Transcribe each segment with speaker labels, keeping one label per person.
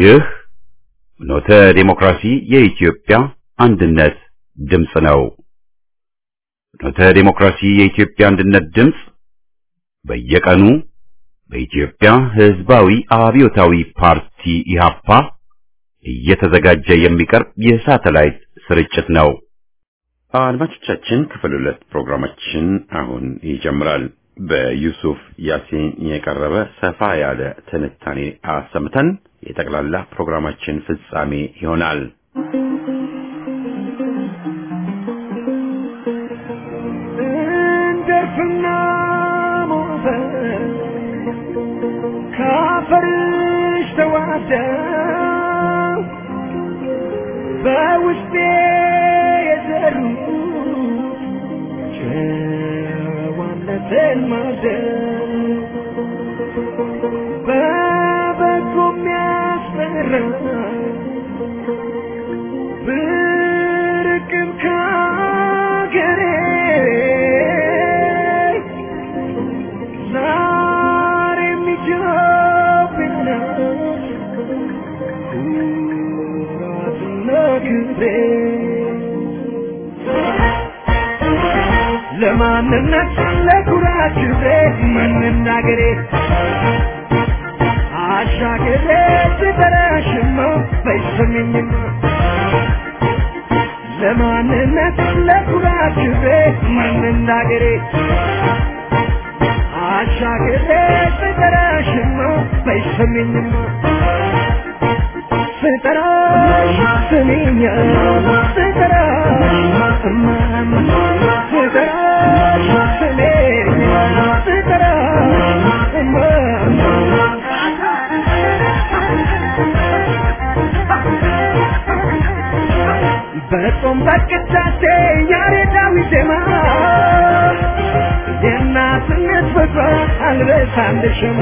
Speaker 1: ይህ ፍኖተ ዲሞክራሲ የኢትዮጵያ አንድነት ድምፅ ነው። ፍኖተ ዲሞክራሲ የኢትዮጵያ አንድነት ድምፅ በየቀኑ በኢትዮጵያ ሕዝባዊ አብዮታዊ ፓርቲ ኢህአፓ እየተዘጋጀ የሚቀርብ የሳተላይት ስርጭት ነው። አድማጮቻችን ክፍል ሁለት ፕሮግራማችን አሁን ይጀምራል። በዩሱፍ ያሲን የቀረበ ሰፋ ያለ ትንታኔ አሰምተን የጠቅላላ ፕሮግራማችን ፍጻሜ ይሆናል።
Speaker 2: እንደርፍና ሞፈር ካፈርሽ ተዋህደው በውስጤ የዘሩ ጨዋነትን ማደር በበጎ የሚያስፈራ ብርቅም ካገሬ ዛሬም ኢትዮጵያ ኩራትና ክብሬ ለማንነት ለኩራት ክብሬ መናገሬ አሻገሬ ስጠራሽማ በይሰሚኝማ ለማንነት ለኩራት ክብሬ መናገሬ አሻገሬ ስጠራሽማ በይሰሚኝማ ስጠራሽ ስሚኛ ስጠራሽ እማማ ስጠራሽ ስሚኛ ስጠራሽ እማማ በጾም በቅዳሴ ያሬዳዊ ዜማ የእናትነት ፍቅር አልበሳልሽማ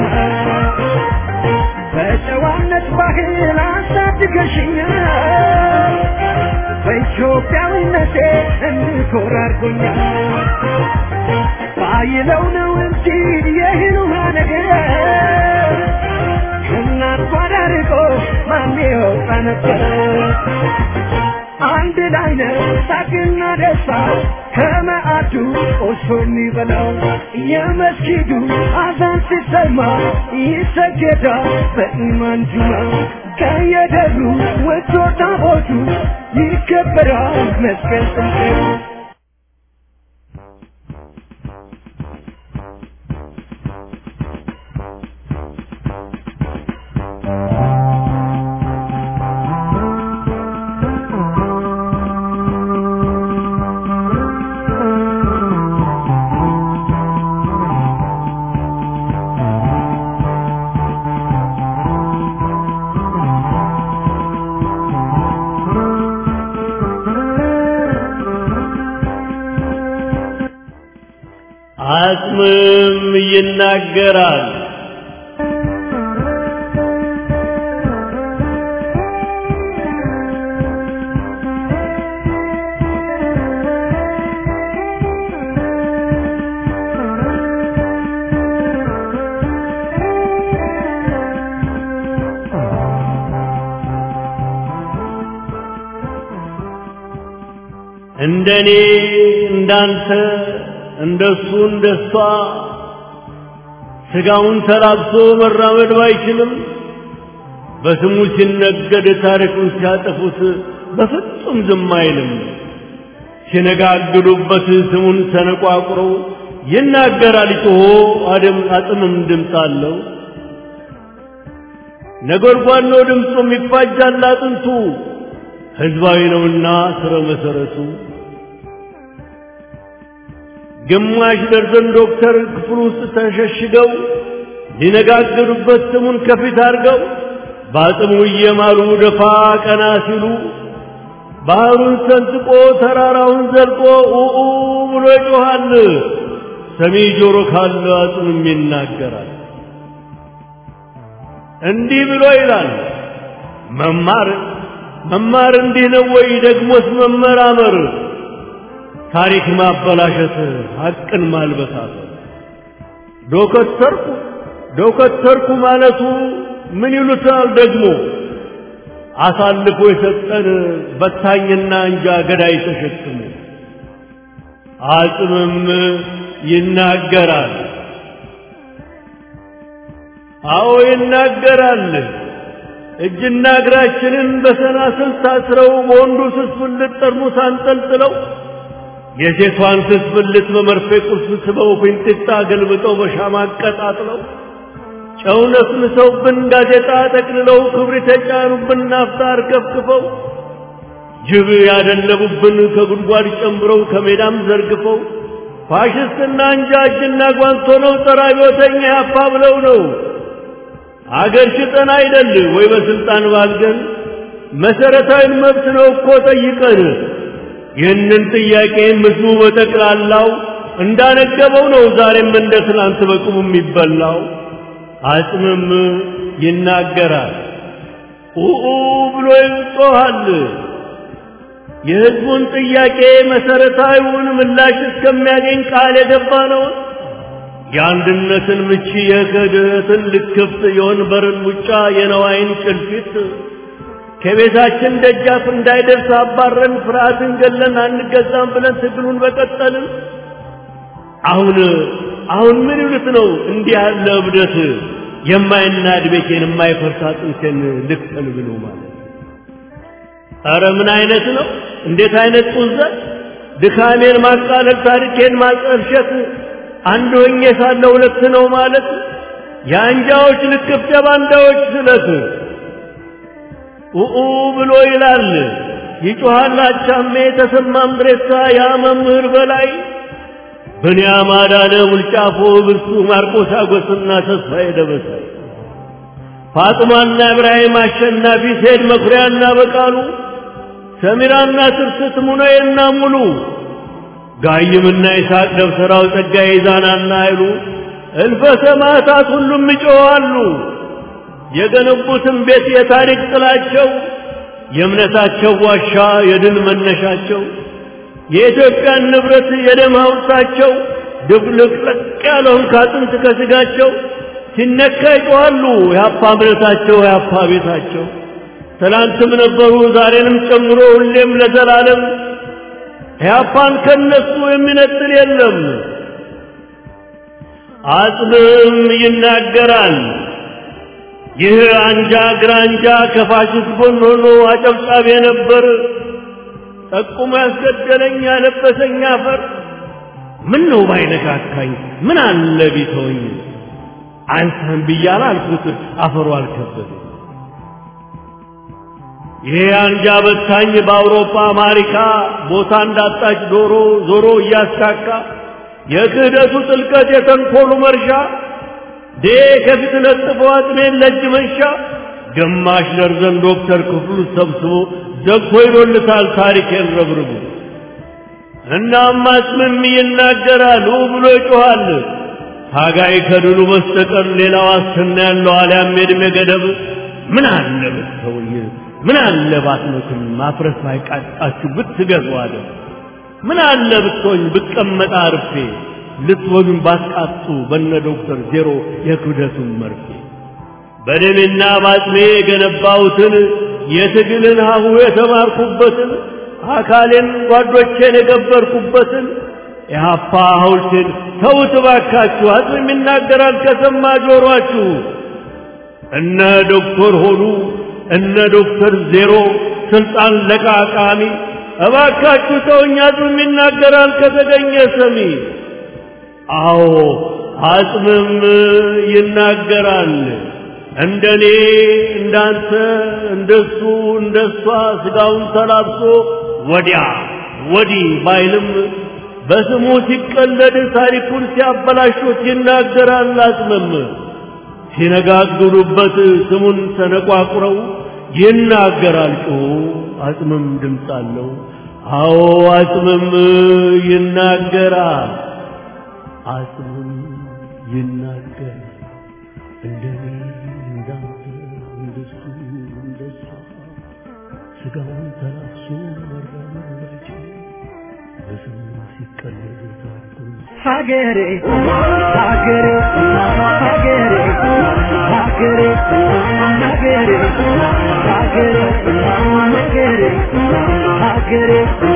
Speaker 2: በጨዋነት ባህል አሳድገሽኛል በኢትዮጵያዊነቴ እንድኮራ አድርጎኛል ባይለው ነው እንጂ የህሉማ ነገር ከእናት ጓዳ ርቆ ማን ይወጣ ነበር አንድ ላይ ነው ሳቅና ደስታ ከመዓዱ ቆሶ የሚበላው የመስጊዱ አዛን ሲሰማ ይሰገዳል በኢማን ጁማ ከየደብሩ ወጥቶ ታቦቱ ይከበራል መስቀል ጥምቀቱ
Speaker 3: አጽምም ይናገራል። እንደኔ እንዳንተ እንደሱ እንደሷ ስጋውን ተላብሶ መራመድ ባይችልም በስሙ ሲነገድ ታሪኩን ሲያጠፉት በፍጹም ዝም አይልም። ሲነጋግሉበት ስሙን ተነቋቁረው ይናገራል ጮሆ አደም አጥምም ድምፅ አለው። ነጎድጓድ ነው ድምፁም ይፋጃል አጥንቱ ሕዝባዊ ነውና ስረ መሰረቱ ግማሽ ደርዘን ዶክተር ክፍል ውስጥ ተሸሽገው ሊነጋገሩበት ስሙን ከፊት አድርገው በአጽሙ እየማሉ ደፋ ቀና ሲሉ ባህሩን ሰንጥቆ ተራራውን ዘልቆ ኡኡ ብሎ ይጮኻል። ሰሚ ጆሮ ካለ አጽምም ይናገራል። እንዲህ ብሎ ይላል መማር መማር እንዲህ ነው ወይ? ደግሞስ መመራመር ታሪክ ማበላሸት፣ ሐቅን ማልበሳት። ዶከተርኩ ዶከተርኩ ማለቱ ምን ይሉታል ደግሞ አሳልፎ የሰጠን በታኝና እንጃ ገዳይ ተሸክሞ አጽምም ይናገራል። አዎ ይናገራል። እጅና እግራችንን በሰናስል ታስረው በወንዱ ስስ ብልት ጠርሙስ አንጠልጥለው የሴቷን ስስ ብልት በመርፌ ቁልፍ ስበው ፊንጢጣ ገልብጠው በሻማ አቀጣጥለው ጨው ነስንሰውብን ጋዜጣ ጠቅልለው ክብሪት የጫኑብን ናፍጣ አርከፍክፈው ጅብ ያደለቡብን ከጉድጓድ ጨምረው ከሜዳም ዘርግፈው ፋሽስትና እንጃ እጅና ጓንት ሆነው ጸረ አብዮተኛ ያፋ ብለው ነው አገር ሽጠን አይደል ወይ በስልጣን ባልገን መሰረታዊ መብት ነው እኮ ጠይቀን ይህንን ጥያቄ ምስሉ በጠቅላላው እንዳነገበው ነው ዛሬም እንደ ትናንት በቁሙ የሚበላው አጽምም ይናገራል ኡኡ ብሎ ይጮኻል የህዝቡን ጥያቄ መሰረታዊውን ምላሽ እስከሚያገኝ ቃል የገባ ነው የአንድነትን ምቺ የክህደትን ልክፍት የወንበርን ሙጫ የነዋይን ጭልፊት ከቤታችን ደጃፍ እንዳይደርስ አባረን ፍርሃትን ገለን አንገዛም ብለን ትግሉን በቀጠልን አሁን አሁን ምን ይሉት ነው እንዲህ ያለ እብደት የማይናድ ቤቴን የማይፈርስ አጥንቴን ልክተል ብሎ ማለት ኧረ ምን አይነት ነው እንዴት አይነት ጡዘት ድካሜን ማቃለል ታሪኬን ማጠልሸት አንድ ሆኜ ሳለ ሁለት ነው ማለት የአንጃዎች ልክፍት የባንዳዎች ስለት ኡኡ ብሎ ይላል ይጮሃል አቻሜ ተሰማ ምድሬሳ ያ መምህር በላይ ብንያም አዳነ ሙልጫፎ ብርሱ ማርቆስ አጎስና ተስፋዬ ደበሳይ ፋጥማና ኢብራሂም አሸናፊ ሴድ መኩሪያና በቃሉ ሰሚራና ትርስት ሙነዬና ሙሉ ጋይምና ይስሐቅ ደብተራው ጸጋዬ ዛናና አይሉ እልፈ ሰማዕታት ሁሉም ይጮኻሉ። የገነቡትን ቤት የታሪክ ጥላቸው የእምነታቸው ዋሻ የድል መነሻቸው የኢትዮጵያን ንብረት የደም ሐውልታቸው ድብልቅልቅ ያለውን ከአጥንት ከስጋቸው ሲነካ ይጮኻሉ። የአፓ እምነታቸው የአፓ ቤታቸው ትላንትም ነበሩ ዛሬንም ጨምሮ ሁሌም ለዘላለም ኢህአፓን ከነሱ የሚነጥል የለም። አጽምም ይናገራል። ይህ አንጃ ግራንጃ ከፋሽስት ጎን ሆኖ አጨብጫቢ ነበር። ጠቁሞ ያስገደለኝ ያለበሰኝ አፈር ምን ነው ባይነካካኝ ምን አለ ቢተወኝ አንተን ብያለ አልኩት አፈሩ አልከበደ ይሄ አንጃ በታኝ በአውሮፓ አሜሪካ ቦታ እንዳጣች ዶሮ ዞሮ እያስካካ የክህደቱ ጥልቀት የተንኮሉ መርሻ ዴ ከፊት ለጥፎ አጥሜን ለእጅ መንሻ ግማሽ ደርዘን ዶክተር ክፍሉ ሰብስቦ ዘግቶ ይዶልታል ታሪኬን ረብርቡ እናም አጽምም ይናገራል ብሎ ይጮኻል ታጋይ ከድሉ በስተቀር ሌላ ዋስትና ያለው አልያም የዕድሜ ገደብ ምን አለ ብትተውኝ ምን አለ ባትመቱኝ ማፍረስ ባይቃጣችሁ ብትገዙ አለ ምን አለ ብትሆኝ ብቀመጣ አርፌ ልትወሉኝ ባትቃጡ በነ ዶክተር ዜሮ የክብደቱን መርፌ በደሜና ባጥሜ የገነባሁትን የትግልን ሀሁ የተማርኩበትን አካሌን ጓዶቼን የገበርኩበትን የሀፓ ሐውልቴን ተውት ባካችሁ አጽም ይናገራል ከሰማ ጆሯችሁ እነ ዶክተር ሆኑ እነ ዶክተር ዜሮ ስልጣን ለቃቃሚ እባካችሁ ተውኝ አጽምም ይናገራል ከተገኘ ሰሚ አዎ አጽምም ይናገራል እንደኔ እንዳንተ እንደሱ እንደሷ ስጋውን ተላብሶ ወዲያ ወዲህ ባይልም በስሙ ሲቀለድ ታሪኩን ሲያበላሹት ይናገራል አጽምም ሲነጋግሩበት ስሙን ተነቋቁረው ይናገራል ጮሁ አጽምም ድምፅ አለው አዎ አጽምም ይናገራል አጽምም ይናገራል እንደኔ እንዳንተ እንደሱ እንደሷ ስጋውን ተላብሶ መራመድ ባይችል በስሙ ሲቀለድ ታሪኩን
Speaker 2: ሀገሬ ሀገሬ ሀገሬ ሀገሬ ሀገሬ ሀገሬ ሀገሬ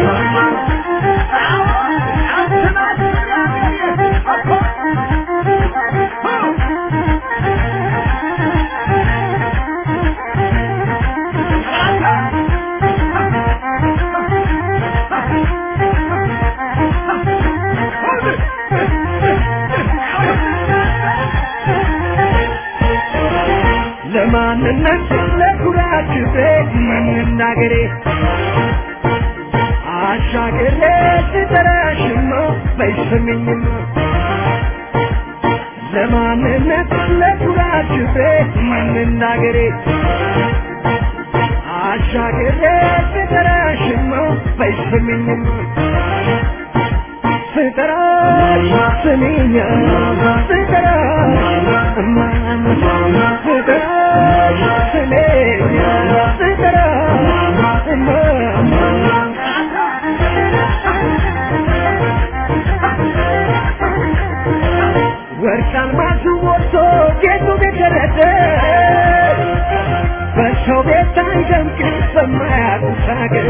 Speaker 2: ለማንነት ለኩራት ቤት መናገሬ አሻገሬ ስጠራሽማ ባይሰሚኝማ ለማንነት ለኩራት ቤት መናገሬ አሻገሬ ስጠራሽማ ባይሰሚኝማ ስጠራሽ ስሚኛ ስጠራሽ እማማ ስጠራሽ ስሚኛ ስጠራሽ እማማ ወርቅ አልማዙ ወጥቶ ጌጡ ገደረደ በሰው ቤት አይደምቅ በማያውቁት ሀገር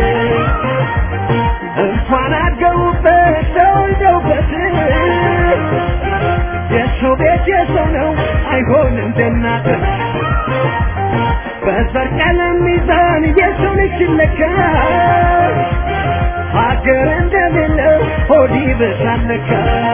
Speaker 2: እንኳን አድገውበት ተወልደውበት የሰው ቤት የሰው ነው አይሆንም እንደናት በዘር ቀለም ሚዛን የሰው ልጅ ሲለካ ሀገር እንደሌለው ሆድ ይብሳል ለካ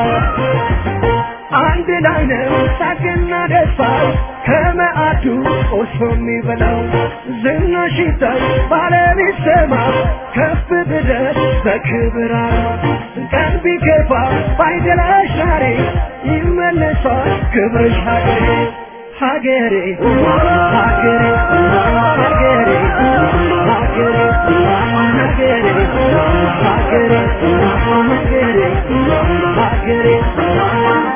Speaker 2: አንድ ላይ ነው ሳቅና ደስታ ከመዓዱ ቆርሶ የሚበላው ዝናሽ ይታይ ባለቤት ሰማ ከፍ ብደት በክብር ቀን ቢከፋ ባይደላሽ ዛሬ ይመለሳል ክብርሽ ሀገሬ ሀገሬ ሀገሬ ሀገሬ ሀገሬ ሀገሬ ሀገሬ ሀገሬ ሀገሬ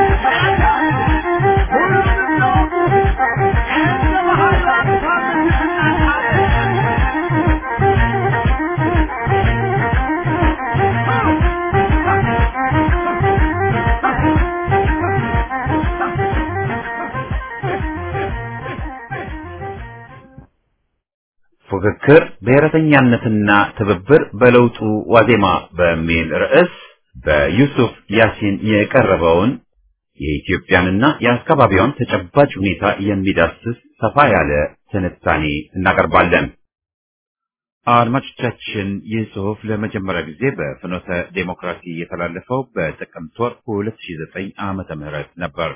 Speaker 1: ፉክክር ብሔረተኛነትና ትብብር በለውጡ ዋዜማ በሚል ርዕስ በዩሱፍ ያሲን የቀረበውን የኢትዮጵያንና የአካባቢዋን ተጨባጭ ሁኔታ የሚዳስስ ሰፋ ያለ ትንታኔ እናቀርባለን። አድማጮቻችን፣ ይህ ጽሑፍ ለመጀመሪያ ጊዜ በፍኖተ ዴሞክራሲ የተላለፈው በጥቅምት ወር 2009 ዓመተ ምህረት ነበር።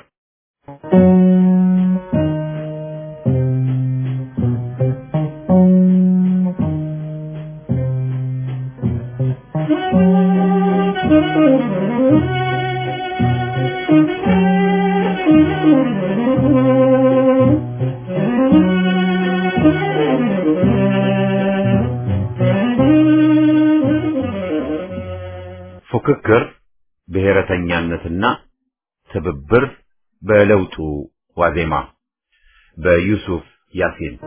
Speaker 1: ፉክክር ብሔረተኛነትና ትብብር በለውጡ ዋዜማ በዩሱፍ ያሲን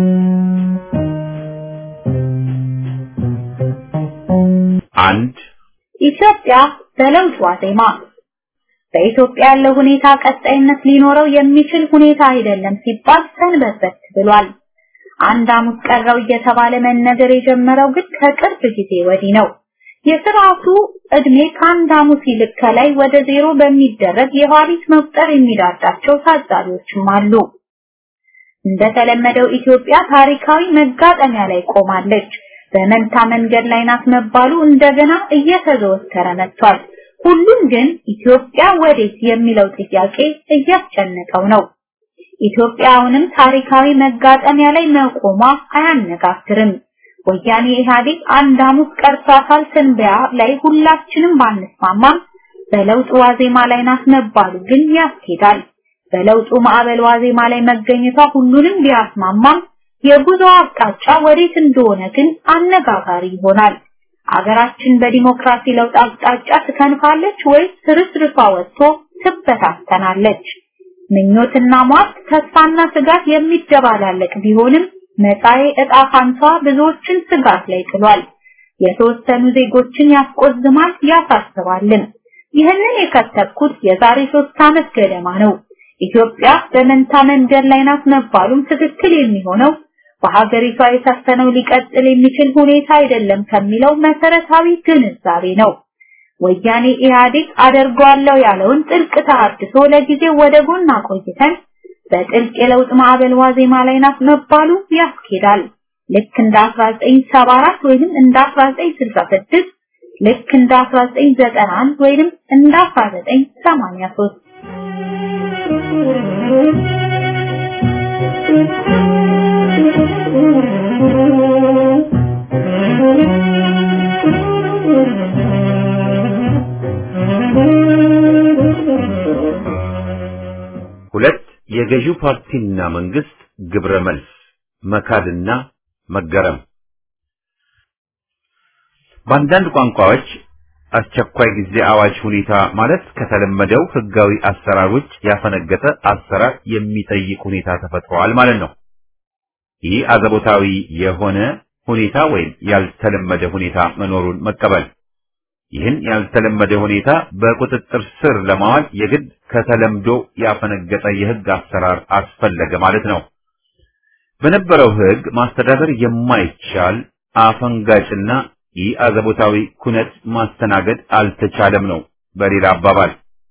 Speaker 1: አንድ
Speaker 4: ኢትዮጵያ በለውጥ ዋዜማ በኢትዮጵያ ያለው ሁኔታ ቀጣይነት ሊኖረው የሚችል ሁኔታ አይደለም ሲባል ሰንበትበት ብሏል። አንድ ሐሙስ ቀረው እየተባለ መነገር የጀመረው ግን ከቅርብ ጊዜ ወዲህ ነው። የስርዓቱ እድሜ ከአንድ ሐሙስ ይልቅ ከላይ ወደ ዜሮ በሚደረግ የኋሊት መቁጠር የሚዳዳቸው ታዛቢዎችም አሉ። እንደተለመደው ኢትዮጵያ ታሪካዊ መጋጠሚያ ላይ ቆማለች። በመንታ መንገድ ላይ ናት መባሉ እንደገና እየተዘወተረ መጥቷል። ሁሉም ግን ኢትዮጵያ ወዴት የሚለው ጥያቄ እያስጨነቀው ነው። ኢትዮጵያ አሁንም ታሪካዊ መጋጠሚያ ላይ መቆሟ አያነጋግርም። ወያኔ ኢህአዴግ አንድ ሐሙስ ቀርቷታል ትንበያ ላይ ሁላችንም ባንስማማም በለውጥ ዋዜማ ላይ ናት መባሉ ግን ያስኬዳል። በለውጡ ማዕበል ዋዜማ ላይ መገኘቷ ሁሉንም ቢያስማማም የጉዞ አቅጣጫ ወዴት እንደሆነ ግን አነጋጋሪ ይሆናል። አገራችን በዲሞክራሲ ለውጥ አቅጣጫ ትከንፋለች ወይስ ፍርስርሷ ወጥቶ ትበታተናለች? ምኞትና ሟርት፣ ተስፋና ስጋት የሚደባላለቅ ቢሆንም መጻኤ ዕጣ ፋንቷ ብዙዎችን ስጋት ላይ ጥሏል። የተወሰኑ ዜጎችን ያስቆዝማል፣ ያሳስባልም። ይህንን የከተብኩት የዛሬ ሶስት ዓመት ገደማ ነው። ኢትዮጵያ በመንታ መንገድ ላይ ናት መባሉም ትክክል የሚሆነው በሀገሪቷ የሰፈነው ሊቀጥል የሚችል ሁኔታ አይደለም ከሚለው መሰረታዊ ግንዛቤ ነው። ወያኔ ኢህአዴግ አደርገዋለሁ ያለውን ጥልቅ ተሐድሶ ለጊዜው ወደ ጎን አቆይተን በጥልቅ የለውጥ ማዕበል ዋዜማ ላይ ናት መባሉ ያስኬዳል። ልክ እንደ 1974 ወይንም እንደ 1966 ልክ እንደ 1991 ወይንም እንደ 1983
Speaker 1: ሁለት የገዢው ፓርቲና መንግስት ግብረ መልስ መካድና መገረም በአንዳንድ ቋንቋዎች አስቸኳይ ጊዜ አዋጅ ሁኔታ ማለት ከተለመደው ህጋዊ አሰራር ውጭ ያፈነገጠ አሰራር የሚጠይቅ ሁኔታ ተፈጥሯል ማለት ነው። ይህ አዘቦታዊ የሆነ ሁኔታ ወይም ያልተለመደ ሁኔታ መኖሩን መቀበል ይህን ያልተለመደ ሁኔታ በቁጥጥር ስር ለማዋል የግድ ከተለምዶ ያፈነገጠ የህግ አሰራር አስፈለገ ማለት ነው። በነበረው ህግ ማስተዳደር የማይቻል አፈንጋጭና ይህ አዘቦታዊ ኩነት ማስተናገድ አልተቻለም ነው። በሌላ አባባል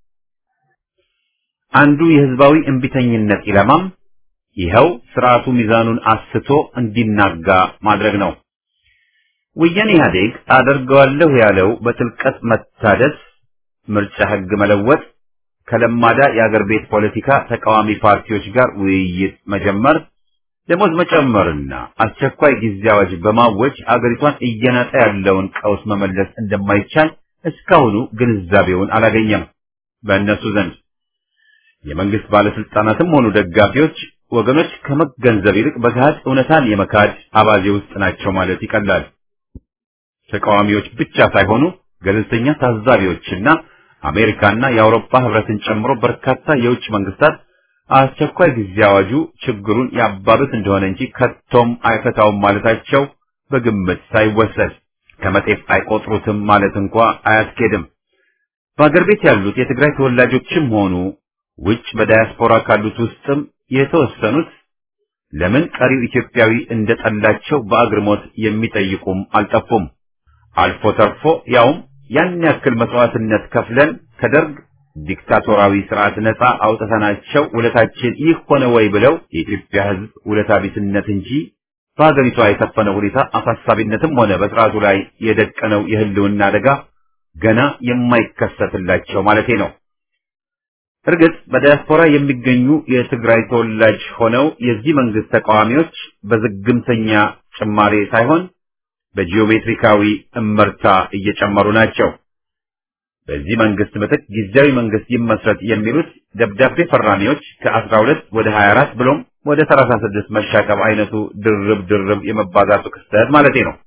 Speaker 1: አንዱ የህዝባዊ እንቢተኝነት ኢላማም ይኸው ስርዓቱ ሚዛኑን አስቶ እንዲናጋ ማድረግ ነው። ወያኔ ኢህአዴግ አደርገዋለሁ ያለው በጥልቀት መታደስ፣ ምርጫ ህግ መለወጥ፣ ከለማዳ የአገር ቤት ፖለቲካ ተቃዋሚ ፓርቲዎች ጋር ውይይት መጀመር፣ ደሞዝ መጨመርና አስቸኳይ ጊዜ አዋጅ በማወጅ አገሪቷን እየናጠ ያለውን ቀውስ መመለስ እንደማይቻል እስካሁኑ ግንዛቤውን አላገኘም በእነሱ ዘንድ። የመንግስት ባለስልጣናትም ሆኑ ደጋፊዎች ወገኖች ከመገንዘብ ይልቅ በገሃድ እውነታን የመካድ አባዜ ውስጥ ናቸው ማለት ይቀላል። ተቃዋሚዎች ብቻ ሳይሆኑ ገለልተኛ ታዛቢዎችና አሜሪካና የአውሮፓ ህብረትን ጨምሮ በርካታ የውጭ መንግስታት አስቸኳይ ጊዜ አዋጁ ችግሩን ያባብስ እንደሆነ እንጂ ከቶም አይፈታውም ማለታቸው በግምት ሳይወሰድ ከመጤፍ አይቆጥሩትም ማለት እንኳ አያስኬድም። በአገር ቤት ያሉት የትግራይ ተወላጆችም ሆኑ ውጭ በዳያስፖራ ካሉት ውስጥም የተወሰኑት ለምን ቀሪው ኢትዮጵያዊ እንደጠላቸው በአግርሞት የሚጠይቁም አልጠፉም። አልፎ ተርፎ ያውም ያን ያክል መስዋዕትነት ከፍለን ከደርግ ዲክታቶራዊ ስርዓት ነፃ አውጥተናቸው ውለታችን ይህ ሆነ ወይ ብለው የኢትዮጵያ ሕዝብ ውለታ ቢስነት እንጂ በሀገሪቷ የሰፈነው ሁኔታ አሳሳቢነትም ሆነ በስርዓቱ ላይ የደቀነው የህልውና አደጋ ገና የማይከሰትላቸው ማለቴ ነው። እርግጥ በዲያስፖራ የሚገኙ የትግራይ ተወላጅ ሆነው የዚህ መንግስት ተቃዋሚዎች በዝግምተኛ ጭማሬ ሳይሆን በጂኦሜትሪካዊ እመርታ እየጨመሩ ናቸው። በዚህ መንግስት ምትክ ጊዜያዊ መንግስት ይመስረት የሚሉት ደብዳቤ ፈራሚዎች ከ12 ወደ 24 ብሎም ወደ 36 መሻቀብ አይነቱ ድርብ ድርብ የመባዛቱ ክስተት ማለቴ ነው።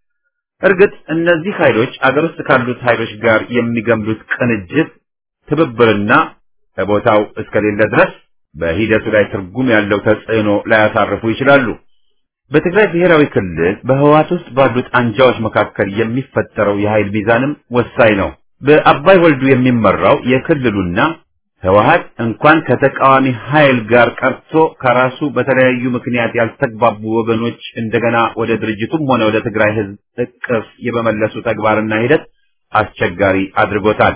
Speaker 1: እርግጥ እነዚህ ኃይሎች አገር ውስጥ ካሉት ኃይሎች ጋር የሚገምዱት ቅንጅት ትብብርና በቦታው እስከሌለ ድረስ በሂደቱ ላይ ትርጉም ያለው ተጽዕኖ ላያሳርፉ ይችላሉ። በትግራይ ብሔራዊ ክልል በህወሓት ውስጥ ባሉት አንጃዎች መካከል የሚፈጠረው የኃይል ሚዛንም ወሳኝ ነው። በአባይ ወልዱ የሚመራው የክልሉና ህወሓት እንኳን ከተቃዋሚ ኃይል ጋር ቀርቶ ከራሱ በተለያዩ ምክንያት ያልተግባቡ ወገኖች እንደገና ወደ ድርጅቱም ሆነ ወደ ትግራይ ህዝብ እቅፍ የመመለሱ ተግባርና ሂደት አስቸጋሪ አድርጎታል።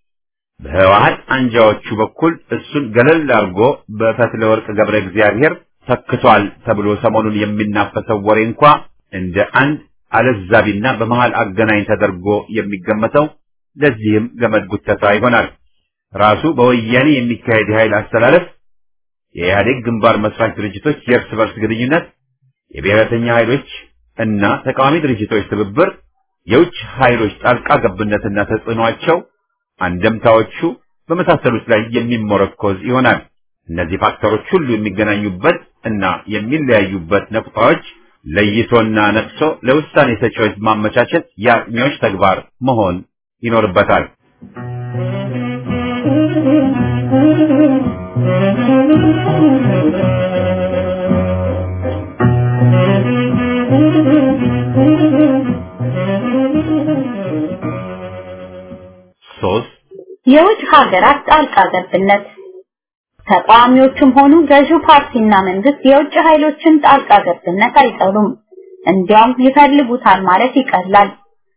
Speaker 1: በህወሓት አንጃዎቹ በኩል እሱን ገለል አድርጎ በፈትለ ወርቅ ገብረ እግዚአብሔር ተክቷል ተብሎ ሰሞኑን የሚናፈሰው ወሬ እንኳ እንደ አንድ አለዛቢና በመሃል አገናኝ ተደርጎ የሚገመተው ለዚህም ገመድ ጉተታ ይሆናል። ራሱ በወያኔ የሚካሄድ የኃይል አስተላለፍ፣ የኢህአዴግ ግንባር መስራች ድርጅቶች የእርስ በርስ ግንኙነት፣ የብሔረተኛ ኃይሎች እና ተቃዋሚ ድርጅቶች ትብብር፣ የውጭ ኃይሎች ጣልቃ ገብነትና ተጽዕኗቸው፣ አንደምታዎቹ በመሳሰሉት ላይ የሚሞረኮዝ ይሆናል። እነዚህ ፋክተሮች ሁሉ የሚገናኙበት እና የሚለያዩበት ነቁጣዎች ለይቶና ነቅሶ ለውሳኔ ሰጪዎች ማመቻቸት የአጥኚዎች ተግባር መሆን ይኖርበታል። ሶስት
Speaker 4: የውጭ ሀገራት ጣልቃ ገብነት ተቃዋሚዎችም ሆኑ ገዢው ፓርቲና መንግስት የውጭ ኃይሎችን ጣልቃ ገብነት አይጠሉም። እንዲያውም ይፈልጉታል ማለት ይቀላል።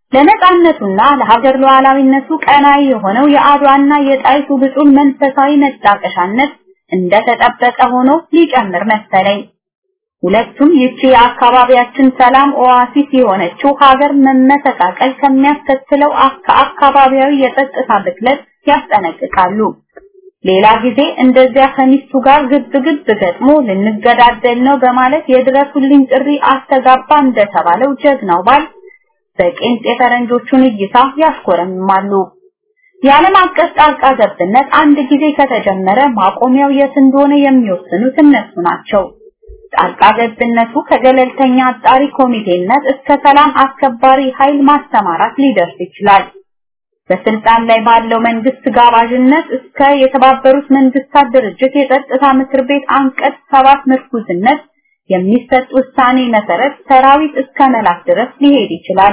Speaker 4: ለነጻነቱና ለሀገር ሉዓላዊነቱ ቀናይ የሆነው የአድዋና የጣይቱ ብጡል መንፈሳዊ መጣቀሻነት እንደተጠበቀ ሆኖ ሊጨምር መሰለኝ። ሁለቱም ይቺ የአካባቢያችን ሰላም ኦአሲስ የሆነችው ሀገር መመሰቃቀል ከሚያስከትለው አካባቢያዊ የጸጥታ ብክለት ያስጠነቅቃሉ። ሌላ ጊዜ እንደዚያ ከሚስቱ ጋር ግብ ግብ ገጥሞ ልንገዳደል ነው በማለት የድረሱልኝ ጥሪ አስተጋባ እንደተባለው ጀግናው ባል በቄንጥ የፈረንጆቹን እይታ ያሽኮረምማሉ። የዓለም አቀፍ ጣልቃ ገብነት አንድ ጊዜ ከተጀመረ ማቆሚያው የት እንደሆነ የሚወስኑት እነሱ ናቸው። ጣልቃ ገብነቱ ከገለልተኛ አጣሪ ኮሚቴነት እስከ ሰላም አስከባሪ ኃይል ማሰማራት ሊደርስ ይችላል። በስልጣን ላይ ባለው መንግስት ጋባዥነት እስከ የተባበሩት መንግስታት ድርጅት የጸጥታ ምክር ቤት አንቀጽ ሰባት ምርኩዝነት የሚሰጥ ውሳኔ መሰረት ሰራዊት እስከ መላክ ድረስ ሊሄድ ይችላል።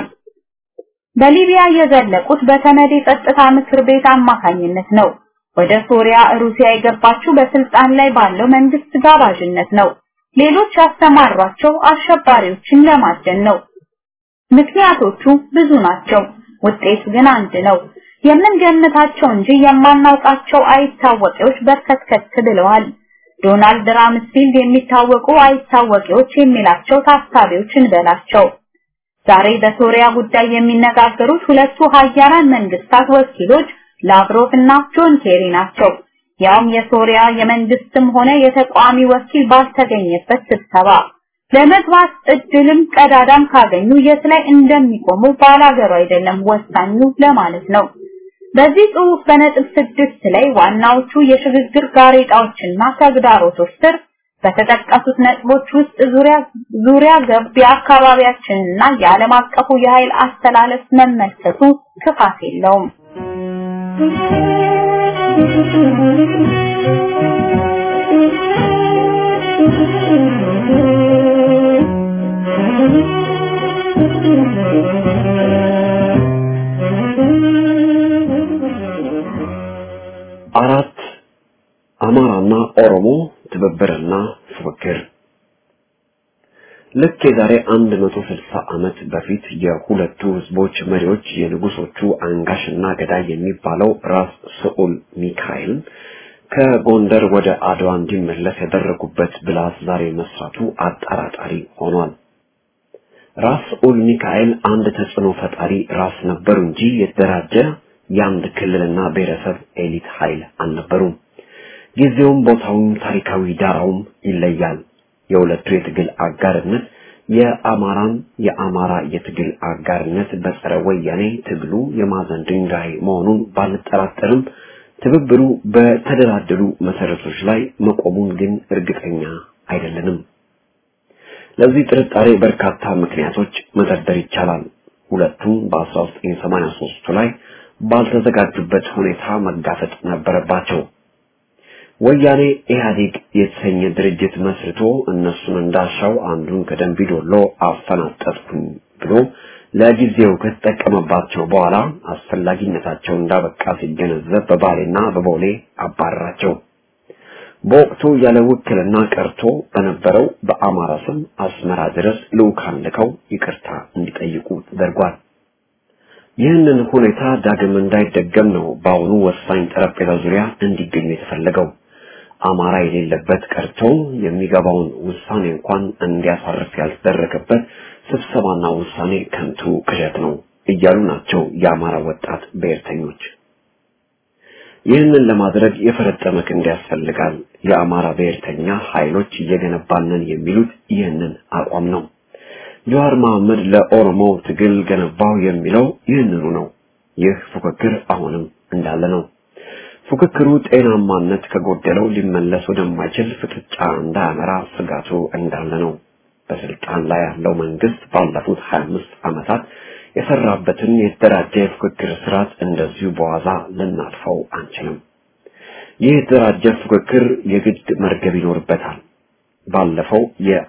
Speaker 4: በሊቢያ የዘለቁት በተመድ የጸጥታ ምክር ቤት አማካኝነት ነው። ወደ ሶሪያ ሩሲያ የገባችው በስልጣን ላይ ባለው መንግስት ጋባዥነት ነው። ሌሎች ያስተማሯቸው አሸባሪዎችን ለማደን ነው። ምክንያቶቹ ብዙ ናቸው። ውጤቱ ግን አንድ ነው። የምንገምታቸው እንጂ የማናውቃቸው አይታወቂዎች በርከትከት ብለዋል። ዶናልድ ራምስፊልድ የሚታወቁ አይታወቂዎች የሚላቸው ታሳቢዎች እንበላቸው። ዛሬ በሶሪያ ጉዳይ የሚነጋገሩት ሁለቱ ሀያላን መንግስታት ወኪሎች ላቭሮቭ እና ጆን ኬሪ ናቸው። ያውም የሶሪያ የመንግስትም ሆነ የተቃዋሚ ወኪል ባልተገኘበት ስብሰባ ለመግባት እድልም ቀዳዳም ካገኙ የት ላይ እንደሚቆሙ ባላገሩ አይደለም ወሳኙ ለማለት ነው። በዚህ ጽሑፍ በነጥብ ስድስት ላይ ዋናዎቹ የሽግግር ጋሬጣዎችና ተግዳሮቶች ስር በተጠቀሱት ነጥቦች ውስጥ ዙሪያ ዙሪያ ገብ የአካባቢያችንና የዓለም አቀፉ የኃይል አስተላለፍ መመልከቱ ክፋት የለውም።
Speaker 5: አራት አማራና ኦሮሞ ትብብርና ፉክክር ልክ የዛሬ 160 ዓመት በፊት የሁለቱ ህዝቦች መሪዎች የንጉሶቹ አንጋሽና ገዳይ የሚባለው ራስ ስዑል ሚካኤል ከጎንደር ወደ አድዋ እንዲመለስ ያደረጉበት ብላት ዛሬ መስራቱ አጠራጣሪ ሆኗል። ራስ ስዑል ሚካኤል አንድ ተጽዕኖ ፈጣሪ ራስ ነበሩ እንጂ የተደራጀ የአንድ ክልልና ብሔረሰብ ኤሊት ኃይል አልነበሩም። ጊዜውም ቦታውም ታሪካዊ ዳራውም ይለያል። የሁለቱ የትግል አጋርነት የአማራን የአማራ የትግል አጋርነት በጸረ ወያኔ ትግሉ የማዕዘን ድንጋይ መሆኑን ባልጠራጠርም ትብብሩ በተደላደሉ መሰረቶች ላይ መቆሙን ግን እርግጠኛ አይደለንም። ለዚህ ጥርጣሬ በርካታ ምክንያቶች መደርደር ይቻላል። ሁለቱም በ1983 ላይ ባልተዘጋጁበት ሁኔታ መጋፈጥ ነበረባቸው። ወያኔ ኢህአዴግ የተሰኘ ድርጅት መስርቶ እነሱን እንዳሻው አንዱን ከደንቢዶሎ አፈናጠጥኩኝ ብሎ ለጊዜው ከተጠቀመባቸው በኋላ አስፈላጊነታቸው እንዳበቃ ሲገነዘብ በባሌና በቦሌ አባረራቸው። በወቅቱ ያለ ውክልና ቀርቶ በነበረው በአማራ ስም አስመራ ድረስ ልዑካን ልከው ይቅርታ እንዲጠይቁ ተደርጓል። ይህንን ሁኔታ ዳግም እንዳይደገም ነው በአሁኑ ወሳኝ ጠረጴዛ ዙሪያ እንዲገኙ የተፈለገው። አማራ የሌለበት ቀርቶ የሚገባውን ውሳኔ እንኳን እንዲያሳርፍ ያልተደረገበት ስብሰባና ውሳኔ ከንቱ ቅዠት ነው እያሉ ናቸው የአማራ ወጣት ብሔርተኞች። ይህንን ለማድረግ የፈረጠመ ክንድ ያስፈልጋል። የአማራ ብሔርተኛ ኃይሎች እየገነባንን የሚሉት ይህንን አቋም ነው። ጀዋር መሐመድ ለኦሮሞ ትግል ገነባው የሚለው ይህንኑ ነው። ይህ ፉክክር አሁንም እንዳለ ነው። ፉክክሩ ጤናማነት ከጎደለው ሊመለስ ወደማይችል ፍጥጫ እንዳያመራ ስጋቱ እንዳለ ነው። በስልጣን ላይ ያለው መንግስት ባለፉት 25 ዓመታት የሰራበትን የተደራጀ የፉክክር ስርዓት እንደዚሁ በዋዛ ልናልፈው አንችልም። ይህ የተደራጀ ፉክክር የግድ መርገብ ይኖርበታል። ባለፈው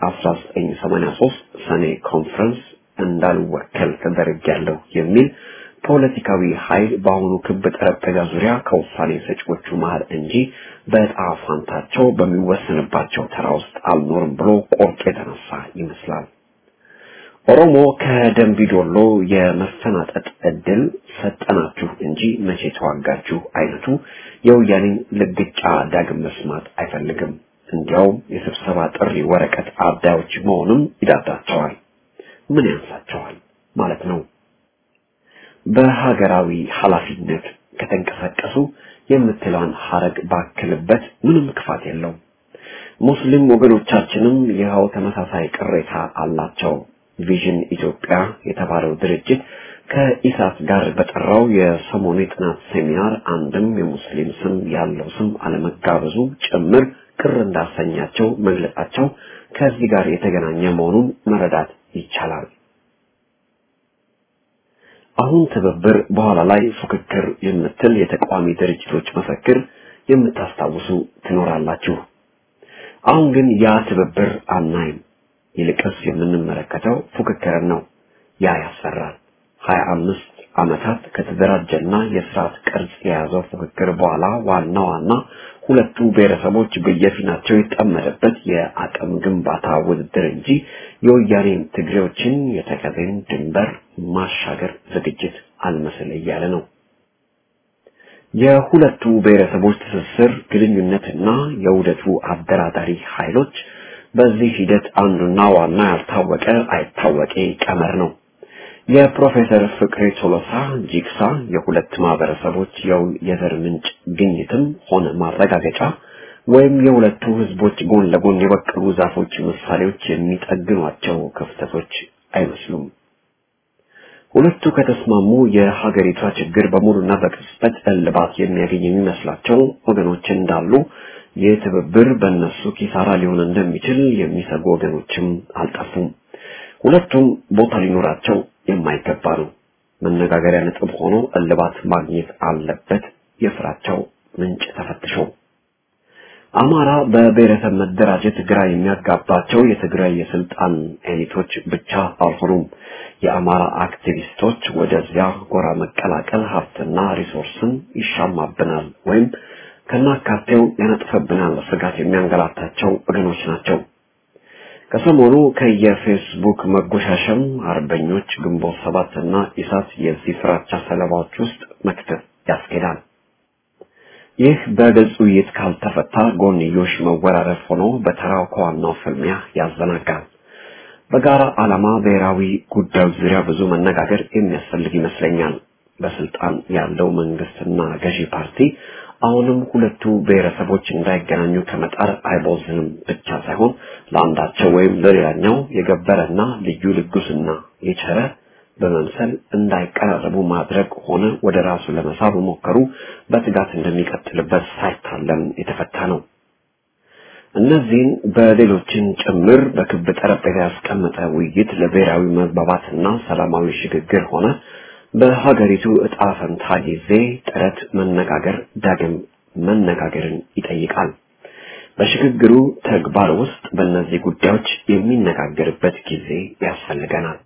Speaker 5: የ1983 ሰኔ ኮንፈረንስ እንዳልወከል ተደርጌያለሁ የሚል ፖለቲካዊ ኃይል በአሁኑ ክብ ጠረጴዛ ዙሪያ ከውሳኔ ሰጪዎቹ መሃል እንጂ በዕጣ ፋንታቸው በሚወሰንባቸው ተራ ውስጥ አልኖርም ብሎ ቆርጦ የተነሳ ይመስላል። ኦሮሞ ከደንቢዶሎ የመፈናጠጥ እድል ሰጠናችሁ እንጂ መቼ ተዋጋችሁ አይነቱ የወያኔን ልግጫ ዳግም መስማት አይፈልግም። እንዲያውም የስብሰባ ጥሪ ወረቀት አዳዮች መሆኑም ይዳዳቸዋል። ምን ያንሳቸዋል ማለት ነው። በሀገራዊ ኃላፊነት ከተንቀሳቀሱ የምትለውን ሀረግ ባክልበት ምንም ክፋት የለውም። ሙስሊም ወገኖቻችንም ይኸው ተመሳሳይ ቅሬታ አላቸው። ቪዥን ኢትዮጵያ የተባለው ድርጅት ከኢሳት ጋር በጠራው የሰሞኑ የጥናት ሴሚናር አንድም የሙስሊም ስም ያለው ስም አለመጋበዙ ጭምር ቅር እንዳሰኛቸው መግለጻቸው ከዚህ ጋር የተገናኘ መሆኑን መረዳት ይቻላል። አሁን ትብብር በኋላ ላይ ፉክክር የምትል የተቃዋሚ ድርጅቶች መፈክር የምታስታውሱ ትኖራላችሁ። አሁን ግን ያ ትብብር አናይም። ይልቅስ የምንመለከተው ፉክክርን ነው። ያ ያስፈራል። ሀያ አምስት ዓመታት ከተደራጀና የስርዓት ቅርጽ የያዘው ፉክክር በኋላ ዋና ዋና ሁለቱ ብሔረሰቦች በየፊናቸው የጠመደበት የአቅም ግንባታ ውድድር እንጂ የወያኔን ትግሬዎችን የተከዜን ድንበር ማሻገር ዝግጅት አልመስል እያለ ነው። የሁለቱ ብሔረሰቦች ትስስር ግንኙነትና የውህደቱ አደራዳሪ ኃይሎች በዚህ ሂደት አንዱና ዋና ያልታወቀ አይታወቄ ቀመር ነው። የፕሮፌሰር ፍቅሬ ቶሎሳ ጂግሳ የሁለት ማህበረሰቦች የውል የዘር ምንጭ ግኝትም ሆነ ማረጋገጫ ወይም የሁለቱ ህዝቦች ጎን ለጎን የበቀሉ ዛፎች ምሳሌዎች የሚጠግኗቸው ክፍተቶች አይመስሉም። ሁለቱ ከተስማሙ የሀገሪቷ ችግር በሙሉና በቅጽበት እልባት የሚያገኝ የሚመስላቸው ወገኖች እንዳሉ ይህ ትብብር በእነሱ ኪሳራ ሊሆን እንደሚችል የሚሰጉ ወገኖችም አልጠፉም። ሁለቱም ቦታ ሊኖራቸው የማይገባ ነው። መነጋገሪያ ነጥብ ሆኖ እልባት ማግኘት አለበት። የፍራቸው ምንጭ ተፈትሾ አማራ በብሔረሰብ መደራጀት ግራ የሚያጋባቸው የትግራይ የስልጣን ኤሊቶች ብቻ አልሆኑም። የአማራ አክቲቪስቶች ወደዚያ ጎራ መቀላቀል ሀብትና ሪሶርስን ይሻማብናል ወይም ከናካቴው ያነጥፈብናል ስጋት የሚያንገላታቸው ወገኖች ናቸው። ከሰሞኑ ከየፌስቡክ መጎሻሸም አርበኞች ግንቦት ሰባት እና ኢሳት የዚህ ፍራቻ ሰለባዎች ውስጥ መክተት ያስኬዳል። ይህ በግልጽ ውይይት ካልተፈታ ጎንዮሽ መወራረፍ ሆኖ በተራው ከዋናው ፍልሚያ ያዘናጋል። በጋራ ዓላማ ብሔራዊ ጉዳዮች ዙሪያ ብዙ መነጋገር የሚያስፈልግ ይመስለኛል። በስልጣን ያለው መንግስትና ገዢ ፓርቲ አሁንም ሁለቱ ብሔረሰቦች እንዳይገናኙ ከመጣር አይቦዝንም ብቻ ሳይሆን ለአንዳቸው ወይም ለሌላኛው የገበረና ልዩ ልጉስና የቸረ በመምሰል እንዳይቀራረቡ ማድረግ ሆነ ወደ ራሱ ለመሳብ ሞከሩ በትጋት እንደሚቀጥልበት ሳይታለም የተፈታ ነው። እነዚህን በሌሎችን ጭምር በክብ ጠረጴዛ ያስቀመጠ ውይይት ለብሔራዊ መግባባትና ሰላማዊ ሽግግር ሆነ በሀገሪቱ እጣ ፈንታ ጊዜ ጥረት መነጋገር ዳግም መነጋገርን ይጠይቃል። በሽግግሩ ተግባር ውስጥ በእነዚህ ጉዳዮች የሚነጋገርበት ጊዜ ያስፈልገናል።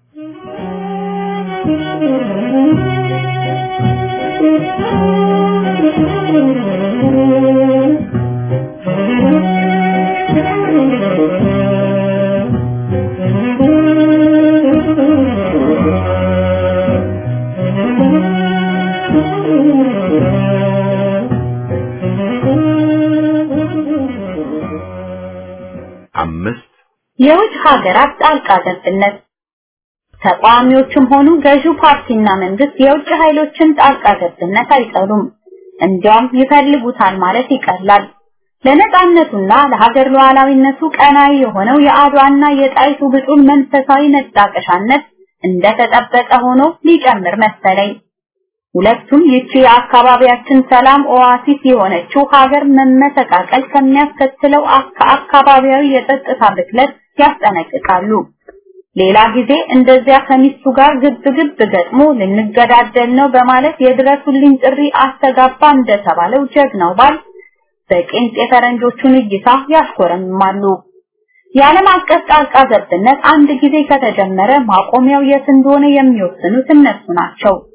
Speaker 1: አምስት
Speaker 4: የውጭ ሀገራት ጣልቃ ገብነት ተቃዋሚዎችም ሆኑ ገዢው ፓርቲና መንግስት የውጭ ኃይሎችን ጣልቃ ገብነት አይጠሉም። እንዲያውም ይፈልጉታል ማለት ይቀላል። ለነጻነቱና ለሀገር ሉዓላዊነቱ ቀናይ የሆነው የአድዋና የጣይቱ ብጡል መንፈሳዊ መጣቀሻነት እንደተጠበቀ ሆኖ ሊጨምር መሰለኝ። ሁለቱም ይቺ የአካባቢያችን ሰላም ኦአሲስ የሆነችው ሀገር መመሰቃቀል ከሚያስከትለው አካባቢያዊ የጸጥታ ብክለት ያስጠነቅቃሉ። ሌላ ጊዜ እንደዚያ ከሚስቱ ጋር ግብ ግብ ገጥሞ ልንገዳደል ነው በማለት የድረሱልኝ ጥሪ አስተጋባ እንደተባለው ጀግናው ባል በቄንጥ የፈረንጆቹን እይታ ያሽኮረምማሉ። የዓለም አቀፍ ጣልቃ ገብነት አንድ ጊዜ ከተጀመረ ማቆሚያው የት እንደሆነ የሚወስኑት እነሱ ናቸው።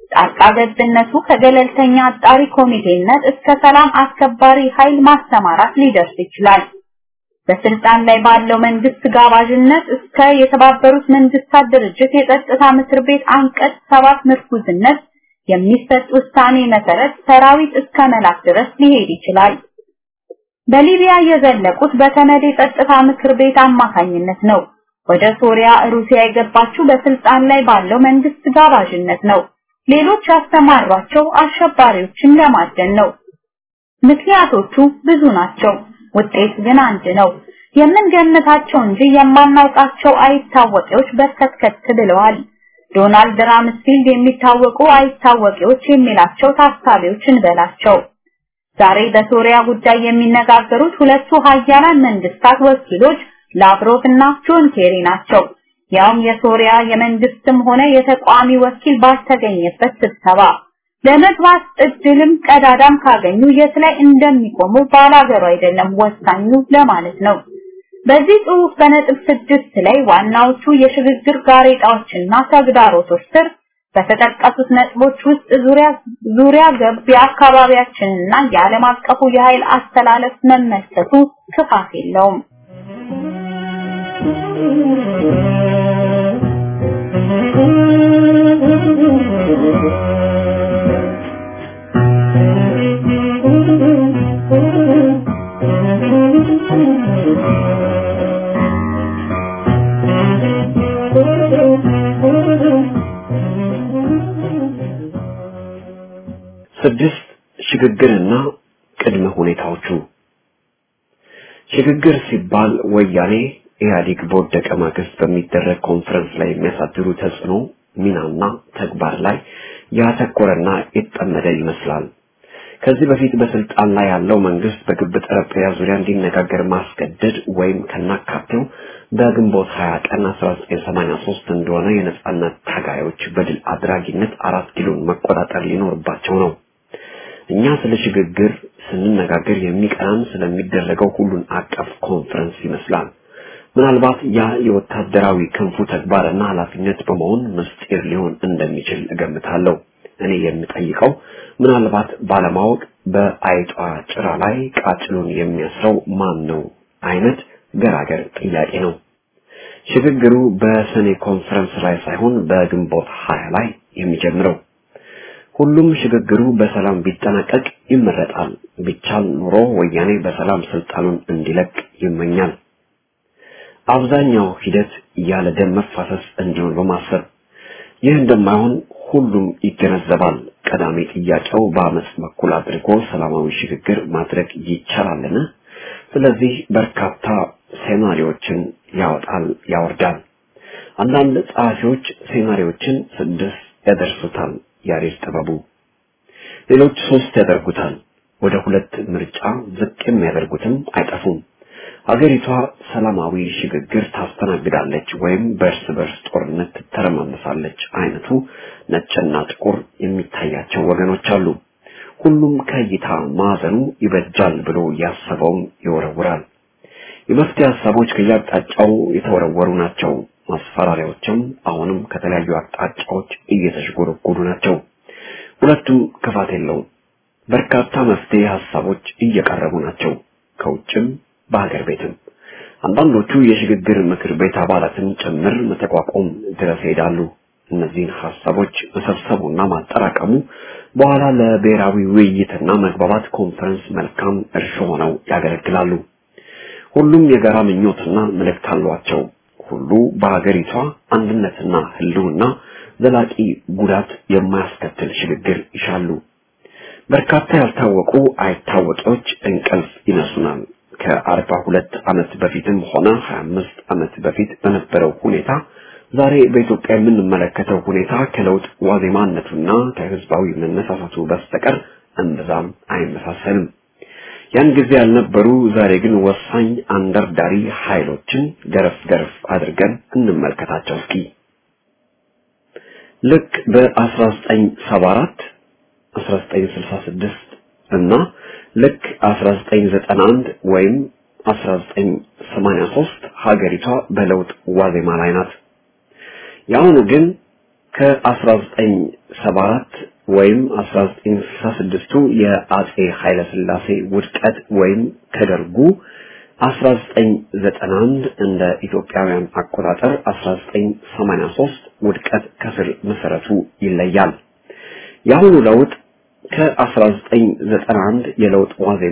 Speaker 4: ጣልቃ ገብነቱ ከገለልተኛ አጣሪ ኮሚቴነት እስከ ሰላም አስከባሪ ኃይል ማሰማራት ሊደርስ ይችላል። በስልጣን ላይ ባለው መንግስት ጋባዥነት እስከ የተባበሩት መንግስታት ድርጅት የጸጥታ ምክር ቤት አንቀጽ ሰባት ምርኩዝነት የሚሰጥ ውሳኔ መሰረት ሰራዊት እስከ መላክ ድረስ ሊሄድ ይችላል። በሊቢያ የዘለቁት በተመድ የጸጥታ ምክር ቤት አማካኝነት ነው። ወደ ሶሪያ ሩሲያ የገባችው በስልጣን ላይ ባለው መንግስት ጋባዥነት ነው። ሌሎች ያስተማሯቸው አሸባሪዎችን ለማደን ነው። ምክንያቶቹ ብዙ ናቸው። ውጤት ግን አንድ ነው። የምንገምታቸው እንጂ የማናውቃቸው አይታወቂዎች በርከት ብለዋል። ዶናልድ ራምስፊልድ የሚታወቁ አይታወቂዎች የሚላቸው ታሳቢዎች እንበላቸው። ዛሬ በሶሪያ ጉዳይ የሚነጋገሩት ሁለቱ ሀያላን መንግስታት ወኪሎች ላቭሮቭ እና ጆን ኬሪ ናቸው። ያውም የሶሪያ የመንግስትም ሆነ የተቋሚ ወኪል ባልተገኘበት ስብሰባ ለመግባት እድልም ቀዳዳም ካገኙ የት ላይ እንደሚቆሙ ባላገሩ አይደለም ወሳኙ ለማለት ነው። በዚህ ጽሑፍ በነጥብ ስድስት ላይ ዋናዎቹ የሽግግር ጋሬጣዎችና ተግዳሮቶች ስር በተጠቀሱት ነጥቦች ውስጥ ዙሪያ ዙሪያ ገብ የአካባቢያችንና የዓለም አቀፉ የኃይል አስተላለፍ መመልከቱ ክፋት የለውም።
Speaker 5: ስድስት ሽግግርና ቅድመ ሁኔታዎቹ ሽግግር ሲባል ወያኔ ኢህአዴግ በወደቀ ማግስት በሚደረግ ኮንፈረንስ ላይ የሚያሳድሩ ተጽዕኖ ሚናና ተግባር ላይ ያተኮረና የተጠመደ ይመስላል። ከዚህ በፊት በስልጣን ላይ ያለው መንግስት በግብ ጠረጴዛ ዙሪያ እንዲነጋገር ማስገደድ ወይም ከናካቴው በግንቦት 20 ቀን 1983 እንደሆነ የነጻነት ታጋዮች በድል አድራጊነት አራት ኪሎን መቆጣጠር ሊኖርባቸው ነው። እኛ ስለ ሽግግር ስንነጋገር የሚቀናን ስለሚደረገው ሁሉን አቀፍ ኮንፈረንስ ይመስላል። ምናልባት ያ የወታደራዊ ክንፉ ተግባርና ኃላፊነት በመሆን ምስጢር ሊሆን እንደሚችል እገምታለሁ። እኔ የምጠይቀው ምናልባት ባለማወቅ በአይጧ ጭራ ላይ ቃጭሉን የሚያስረው ማን ነው አይነት ገራገር ጥያቄ ነው። ሽግግሩ በሰኔ ኮንፈረንስ ላይ ሳይሆን በግንቦት ሀያ ላይ የሚጀምረው ሁሉም ሽግግሩ በሰላም ቢጠናቀቅ ይመረጣል። ቢቻል ኑሮ ወያኔ በሰላም ስልጣኑን እንዲለቅ ይመኛል። አብዛኛው ሂደት ያለ ደም መፋሰስ እንዲሆን በማሰብ ይህ እንደማይሆን ሁሉም ይገነዘባል። ቀዳሚ ጥያቄው በአመፅ በኩል አድርጎ ሰላማዊ ሽግግር ማድረግ ይቻላልን? ስለዚህ በርካታ ሴናሪዎችን ያወጣል፣ ያወርዳል። አንዳንድ ጸሐፊዎች ሴናሪዎችን ስድስት ያደርሱታል፣ ያሬድ ጥበቡ። ሌሎች ሶስት ያደርጉታል። ወደ ሁለት ምርጫ ዝቅ የሚያደርጉትም አይጠፉም። ሀገሪቷ ሰላማዊ ሽግግር ታስተናግዳለች ወይም በእርስ በርስ ጦርነት ትተረማመሳለች አይነቱ ነጭና ጥቁር የሚታያቸው ወገኖች አሉ። ሁሉም ከእይታ ማዕዘኑ ይበጃል ብሎ ያሰበውን ይወረውራል። የመፍትሄ ሀሳቦች ከየአቅጣጫው የተወረወሩ ናቸው። ማስፈራሪያዎችም አሁንም ከተለያዩ አቅጣጫዎች እየተሽጎረጎዱ ናቸው። ሁለቱም ክፋት የለውም። በርካታ መፍትሄ ሀሳቦች እየቀረቡ ናቸው ከውጭም በሀገር ቤትም አንዳንዶቹ የሽግግር ምክር ቤት አባላትን ጭምር መተቋቋም ድረስ ይሄዳሉ። እነዚህን ሀሳቦች መሰብሰቡና ማጠራቀሙ በኋላ ለብሔራዊ ውይይትና መግባባት ኮንፈረንስ መልካም እርሾ ሆነው ያገለግላሉ። ሁሉም የጋራ ምኞትና መልእክት አሏቸው። ሁሉ በሀገሪቷ አንድነትና ህልውና ዘላቂ ጉዳት የማያስከትል ሽግግር ይሻሉ። በርካታ ያልታወቁ አይታወቂዎች እንቅልፍ ይነሱናል። ከአርባ ሁለት ዓመት በፊትም ሆነ ሀያ አምስት ዓመት በፊት በነበረው ሁኔታ ዛሬ በኢትዮጵያ የምንመለከተው ሁኔታ ከለውጥ ዋዜማነቱና ከህዝባዊ መነሳሳቱ በስተቀር እምብዛም አይመሳሰልም። ያን ጊዜ ያልነበሩ ዛሬ ግን ወሳኝ አንደርዳሪ ኃይሎችን ገረፍ ገረፍ አድርገን እንመልከታቸው እስኪ። ልክ በ1974 1966 እና ልክ 1991 ወይም 1983 ሀገሪቷ በለውጥ ዋዜማ ላይ ናት። የአሁኑ ግን ከ1974 ወይም 1966ቱ የአጼ ኃይለ ሥላሴ ውድቀት ወይም ከደርጉ 1991 እንደ ኢትዮጵያውያን አቆጣጠር 1983 ውድቀት ከስር መሰረቱ ይለያል። የአሁኑ ለውጥ ከ1991 የለውጥ ዋዜማ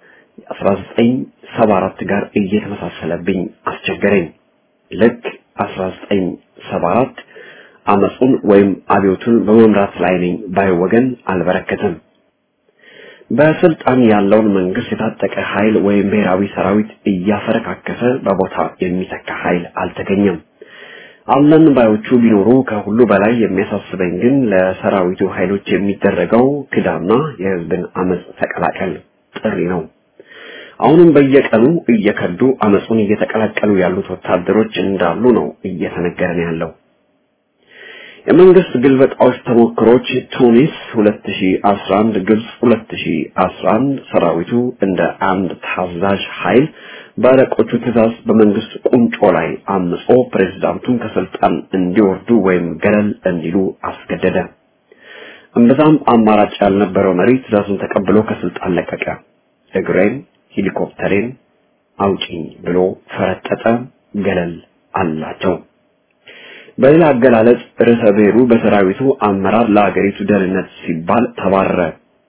Speaker 5: 1974 ጋር እየተመሳሰለብኝ አስቸገረኝ። ልክ 1974 አመጹን ወይም አብዮቱን በመምራት ላይ ነኝ ባይ ወገን አልበረከተም። በስልጣን ያለውን መንግስት የታጠቀ ኃይል ወይም ብሔራዊ ሰራዊት እያፈረካከሰ በቦታ የሚተካ ኃይል አልተገኘም። አለን ባዮቹ ቢኖሩ ከሁሉ በላይ የሚያሳስበኝ ግን ለሰራዊቱ ኃይሎች የሚደረገው ክዳና የህዝብን አመጽ ተቀላቀል ጥሪ ነው። አሁንም በየቀኑ እየከዱ አመጹን እየተቀላቀሉ ያሉት ወታደሮች እንዳሉ ነው እየተነገረን ያለው። የመንግስት ግልበጣዎች ተሞክሮች ቱኒስ 2011፣ ግብጽ 2011 ሰራዊቱ እንደ አንድ ታዛዥ ኃይል በአለቆቹ ትእዛዝ በመንግስት ቁንጮ ላይ አምጾ ፕሬዝዳንቱን ከስልጣን እንዲወርዱ ወይም ገለል እንዲሉ አስገደደ። እምብዛም አማራጭ ያልነበረው መሪ ትእዛዙን ተቀብሎ ከስልጣን ለቀቀ። እግሬን ሄሊኮፕተሬን አውጪኝ ብሎ ፈረጠጠ። ገለል አላቸው። በሌላ አገላለጽ ርዕሰ ብሔሩ በሰራዊቱ አመራር ለአገሪቱ ደህንነት ሲባል ተባረረ።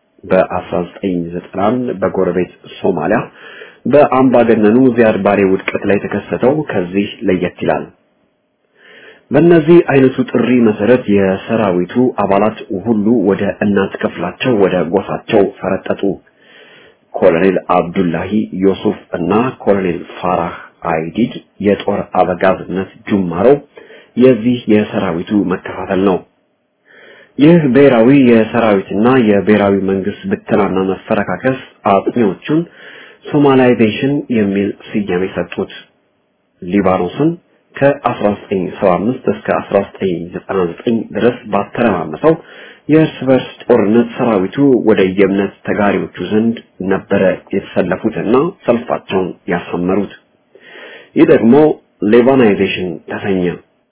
Speaker 5: በ1991 በጎረቤት ሶማሊያ በአምባገነኑ ዚያድ ባሬ ውድቀት ላይ የተከሰተው ከዚህ ለየት ይላል። በእነዚህ አይነቱ ጥሪ መሰረት የሰራዊቱ አባላት ሁሉ ወደ እናት ክፍላቸው ወደ ጎሳቸው ፈረጠጡ። ኮሎኔል አብዱላሂ ዮሱፍ እና ኮሎኔል ፋራህ አይዲድ የጦር አበጋዝነት ጅማሮ የዚህ የሰራዊቱ መከፋፈል ነው። ይህ ብሔራዊ የሰራዊትና የብሔራዊ መንግስት ብተናና መፈረካከስ አጥኚዎቹን ሶማላይዜሽን የሚል ስያሜ ሰጡት። ሊባኖስን ከ1975 እስከ 1999 ድረስ ባተረማመሰው የእርስ በርስ ጦርነት ሰራዊቱ ወደ የእምነት ተጋሪዎቹ ዘንድ ነበረ የተሰለፉትና ሰልፋቸውን ያሳመሩት። ይህ ደግሞ ሌባናይዜሽን ተሰኘ።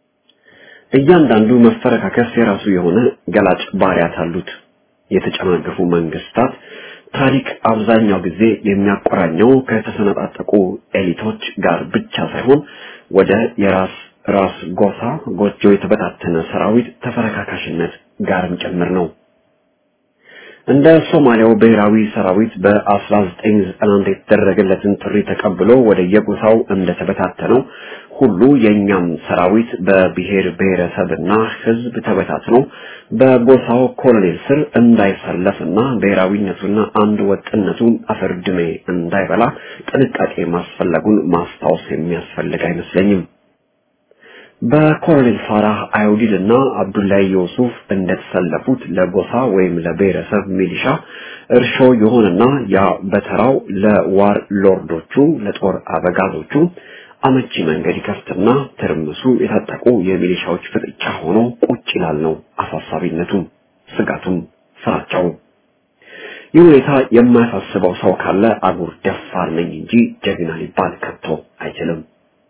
Speaker 5: እያንዳንዱ መፈረካከስ የራሱ የሆነ ገላጭ ባህሪያት አሉት። የተጨናገፉ መንግስታት ታሪክ አብዛኛው ጊዜ የሚያቆራኘው ከተሰነጣጠቁ ኤሊቶች ጋር ብቻ ሳይሆን ወደ የራስ ራስ ጎሳ ጎጆ የተበታተነ ሰራዊት ተፈረካካሽነት ጋርም ጭምር ነው። እንደ ሶማሊያው ብሔራዊ ሰራዊት በ1991 የተደረገለትን ጥሪ ተቀብሎ ወደ የጎሳው እንደተበታተነው ሁሉ የኛም ሰራዊት በብሔር ብሔረሰብና ህዝብ ተበታትኖ በጎሳው ኮሎኔል ስር እንዳይሰለፍና ብሔራዊነቱና አንድ ወጥነቱን አፈርድሜ እንዳይበላ ጥንቃቄ ማስፈለጉን ማስታወስ የሚያስፈልግ አይመስለኝም። በኮሎኔል ፋራህ አዩዲድ እና አብዱላይ ዩሱፍ እንደተሰለፉት ለጎሳ ወይም ለብሔረሰብ ሚሊሻ እርሾ የሆነና ያ በተራው ለዋር ሎርዶቹ ለጦር አበጋዞቹ አመቺ መንገድ ይከፍትና ትርምሱ የታጠቁ የሚሊሻዎች ፍጥጫ ሆኖ ቁጭ ይላል ነው አሳሳቢነቱ፣ ስጋቱም፣ ፍራቻው። ይህ ሁኔታ የማያሳስበው ሰው ካለ አጉር ደፋር ነኝ እንጂ ጀግና ሊባል ከቶ አይችልም።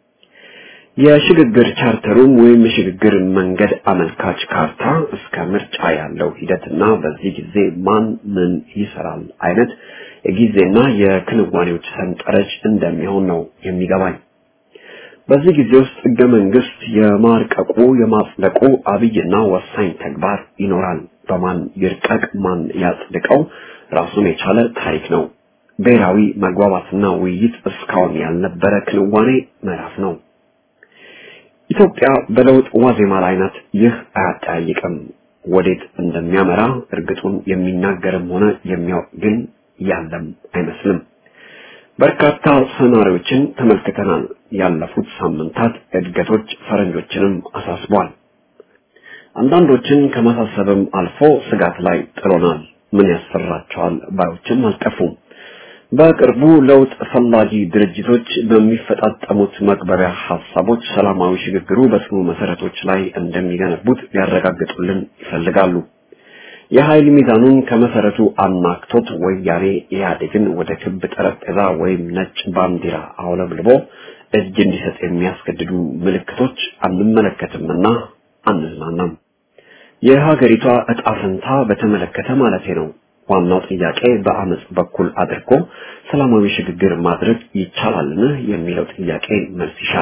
Speaker 5: የሽግግር ቻርተሩም ወይም የሽግግር መንገድ አመልካች ካርታ እስከ ምርጫ ያለው ሂደትና በዚህ ጊዜ ማን ምን ይሰራል አይነት የጊዜና የክንዋኔዎች ሰንጠረዥ እንደሚሆን ነው የሚገባኝ። በዚህ ጊዜ ውስጥ ህገ መንግስት የማርቀቁ የማጽደቁ አብይና ወሳኝ ተግባር ይኖራል። በማን ይርቀቅ ማን ያጽድቀው ራሱን የቻለ ታሪክ ነው። ብሔራዊ መግባባትና ውይይት እስካሁን ያልነበረ ክንዋኔ ምዕራፍ ነው። ኢትዮጵያ በለውጥ ዋዜማ ላይ ናት። ይህ አያጠያይቅም። ወዴት እንደሚያመራ እርግጡን የሚናገርም ሆነ የሚያውቅ ግን ያለም አይመስልም። በርካታ ሰናሪዎችን ተመልክተናል። ያለፉት ሳምንታት እድገቶች ፈረንጆችንም አሳስቧል። አንዳንዶችን ከማሳሰብም አልፎ ስጋት ላይ ጥሎናል። ምን ያስፈራቸዋል ባዮችም አልጠፉም። በቅርቡ ለውጥ ፈላጊ ድርጅቶች በሚፈጣጠሙት መግባቢያ ሀሳቦች ሰላማዊ ሽግግሩ በጽኑ መሰረቶች ላይ እንደሚገነቡት ሊያረጋግጡልን ይፈልጋሉ። የኃይል ሚዛኑን ከመሰረቱ አናክቶት ወያኔ ኢህአዴግን ወደ ክብ ጠረጴዛ ወይም ነጭ ባንዲራ አውለብልቦ እጅ እንዲሰጥ የሚያስገድዱ ምልክቶች አንመለከትምና አንዝናናም። የሀገሪቷ እጣ ፈንታ በተመለከተ ማለቴ ነው። ዋናው ጥያቄ በአመጽ በኩል አድርጎ ሰላማዊ ሽግግር ማድረግ ይቻላልን የሚለው ጥያቄ መልስ ይሻል።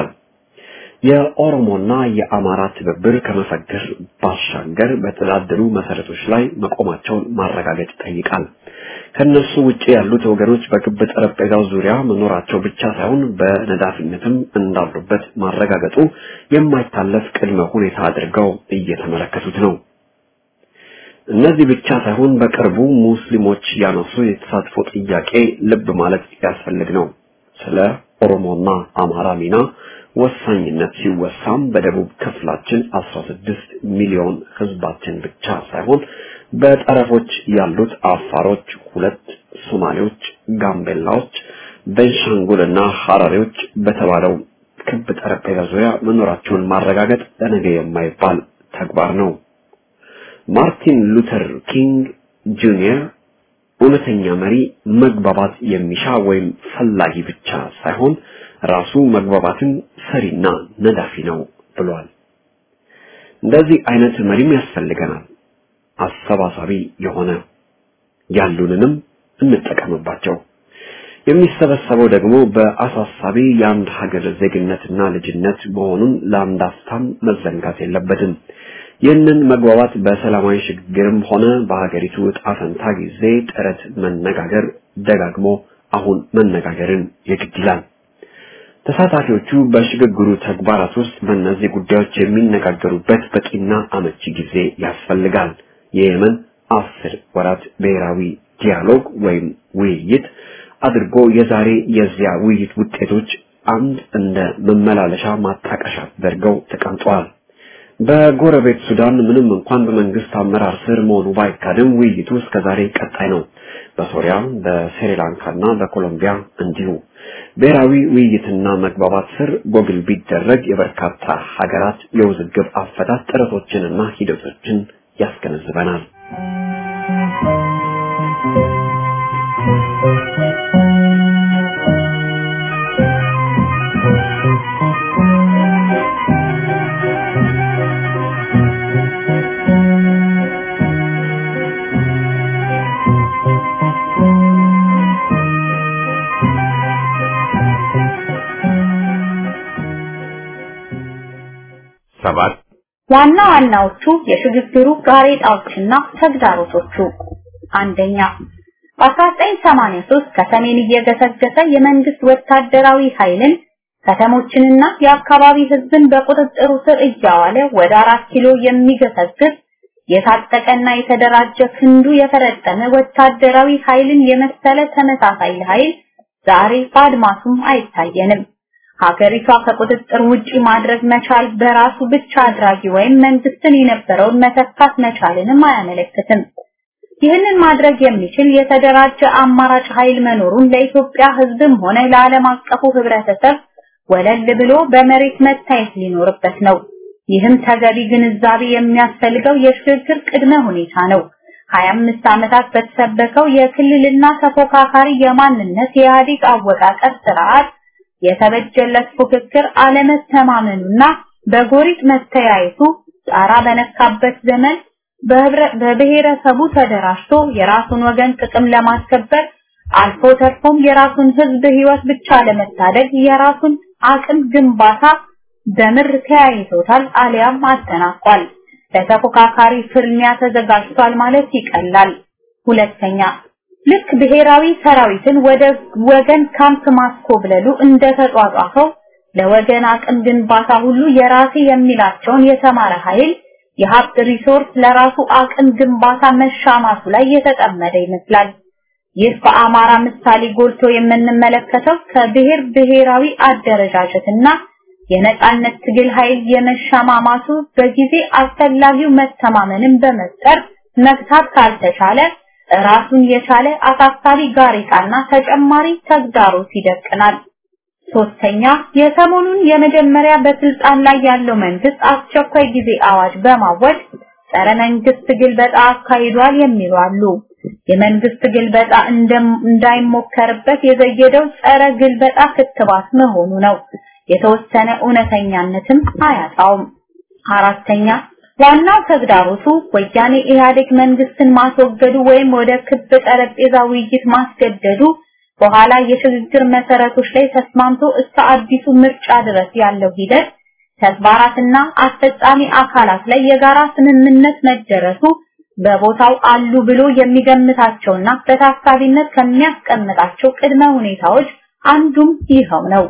Speaker 5: የኦሮሞና የአማራ ትብብር ከመፈክር ባሻገር በተደላደሉ መሰረቶች ላይ መቆማቸውን ማረጋገጥ ይጠይቃል። ከነሱ ውጪ ያሉት ወገኖች በክብ ጠረጴዛው ዙሪያ መኖራቸው ብቻ ሳይሆን በነዳፊነትም እንዳሉበት ማረጋገጡ የማይታለፍ ቅድመ ሁኔታ አድርገው እየተመለከቱት ነው። እነዚህ ብቻ ሳይሆን በቅርቡ ሙስሊሞች ያነሱ የተሳትፎ ጥያቄ ልብ ማለት ያስፈልግ ነው። ስለ ኦሮሞና አማራ ሚና ወሳኝነት ሲወሳም በደቡብ ክፍላችን 16 ሚሊዮን ህዝባችን ብቻ ሳይሆን በጠረፎች ያሉት አፋሮች፣ ሁለት ሶማሌዎች፣ ጋምቤላዎች፣ ቤንሻንጉልና ሐራሪዎች በተባለው ክብ ጠረጴዛ ዙሪያ መኖራቸውን ማረጋገጥ ለነገ የማይባል ተግባር ነው። ማርቲን ሉተር ኪንግ ጁኒየር እውነተኛ መሪ መግባባት የሚሻ ወይም ፈላጊ ብቻ ሳይሆን ራሱ መግባባትን ሰሪና ነዳፊ ነው ብሏል። እንደዚህ አይነት መሪም ያስፈልገናል። አሰባሳቢ የሆነ ያሉንንም እንጠቀምባቸው። የሚሰበሰበው ደግሞ በአሳሳቢ የአንድ ሀገር ዜግነትና ልጅነት መሆኑን ለአንድ አፍታም መዘንጋት የለበትም። ይህንን መግባባት በሰላማዊ ሽግግርም ሆነ በሀገሪቱ ዕጣ ፈንታ ጊዜ ጥረት መነጋገር ደጋግሞ አሁን መነጋገርን የግድ ይላል። ተሳታፊዎቹ በሽግግሩ ተግባራት ውስጥ በእነዚህ ጉዳዮች የሚነጋገሩበት በቂና አመቺ ጊዜ ያስፈልጋል። የየመን አስር ወራት ብሔራዊ ዲያሎግ ወይም ውይይት አድርጎ የዛሬ የዚያ ውይይት ውጤቶች አንድ እንደ መመላለሻ ማጣቀሻ አድርገው ተቀምጠዋል። በጎረቤት ሱዳን ምንም እንኳን በመንግስት አመራር ስር መሆኑ ባይካድም ውይይቱ እስከዛሬ ቀጣይ ነው። በሶሪያ፣ በስሪላንካና በኮሎምቢያ እንዲሁ ብሔራዊ ውይይትና መግባባት ስር ጎግል ቢደረግ የበርካታ ሀገራት የውዝግብ አፈታት ጥረቶችንና ሂደቶችን ያስገነዝበናል።
Speaker 1: ሰባት
Speaker 4: ዋና ዋናዎቹ የሽግግሩ ጋሬጣዎችና ተግዳሮቶቹ አንደኛ በ1983 ከሰሜን እየገሰገሰ የመንግስት ወታደራዊ ኃይልን ከተሞችንና የአካባቢ ህዝብን በቁጥጥሩ ስር እያዋለ ወደ አራት ኪሎ የሚገሰግስ የታጠቀና የተደራጀ ክንዱ የፈረጠመ ወታደራዊ ኃይልን የመሰለ ተመሳሳይ ኃይል ዛሬ በአድማሱም አይታየንም። ሀገሪቷ ከቁጥጥር ውጪ ማድረግ መቻል በራሱ ብቻ አድራጊ ወይም መንግስትን የነበረውን መተካት መቻልንም አያመለክትም። ይህንን ማድረግ የሚችል የተደራጀ አማራጭ ኃይል መኖሩን ለኢትዮጵያ ህዝብም ሆነ ለዓለም አቀፉ ህብረተሰብ ወለል ብሎ በመሬት መታየት ሊኖርበት ነው። ይህም ተገቢ ግንዛቤ የሚያስፈልገው የሽግግር ቅድመ ሁኔታ ነው። 25 ዓመታት በተሰበከው የክልልና ተፎካካሪ የማንነት የኢህአዴግ አወቃቀር ስርዓት የተበጀለት ፉክክር አለመተማመኑና በጎሪጥ መተያየቱ ጣራ በነካበት ዘመን በብሔረሰቡ ተደራጅቶ የራሱን ወገን ጥቅም ለማስከበር አልፎ ተርፎም የራሱን ህዝብ ህይወት ብቻ ለመታደግ የራሱን አቅም ግንባታ በምር ተያይዞታል አሊያም አጠናቋል። ለተፎካካሪ ፍልሚያ ተዘጋጅቷል ማለት ይቀላል። ሁለተኛ ልክ ብሔራዊ ሰራዊትን ወደ ወገን ካምፕ ማስኮብለሉ እንደተጧጧፈው ለወገን አቅም ግንባታ ሁሉ የራሴ የሚላቸውን የተማረ ኃይል የሀብት ሪሶርስ ለራሱ አቅም ግንባታ መሻማቱ ላይ የተጠመደ ይመስላል። ይህ በአማራ ምሳሌ ጎልቶ የምንመለከተው ከብሔር ብሔራዊ አደረጃጀትና የነጻነት ትግል ኃይል የመሻማማቱ በጊዜ አስፈላጊው መተማመንን በመፍጠር መግታት ካልተቻለ ራሱን የቻለ አሳሳቢ ጋሬጣና ተጨማሪ ተግዳሮት ይደቅናል። ሶስተኛ የሰሞኑን የመጀመሪያ በስልጣን ላይ ያለው መንግስት አስቸኳይ ጊዜ አዋጅ በማወጅ ጸረ መንግስት ግልበጣ አካሂዷል የሚሉ አሉ። የመንግስት ግልበጣ እንዳይሞከርበት የዘየደው ጸረ ግልበጣ ክትባት መሆኑ ነው። የተወሰነ እውነተኛነትም አያጣውም። አራተኛ ዋናው ተግዳሮቱ ወያኔ ኢህአዴግ መንግስትን ማስወገዱ ወይም ወደ ክብ ጠረጴዛ ውይይት ማስገደዱ በኋላ የሽግግር መሰረቶች ላይ ተስማምቶ እስከ አዲሱ ምርጫ ድረስ ያለው ሂደት ተግባራትና አስፈጻሚ አካላት ላይ የጋራ ስምምነት መደረሱ በቦታው አሉ ብሎ የሚገምታቸውና በታሳቢነት ከሚያስቀምጣቸው ቅድመ ሁኔታዎች አንዱም ይኸው ነው።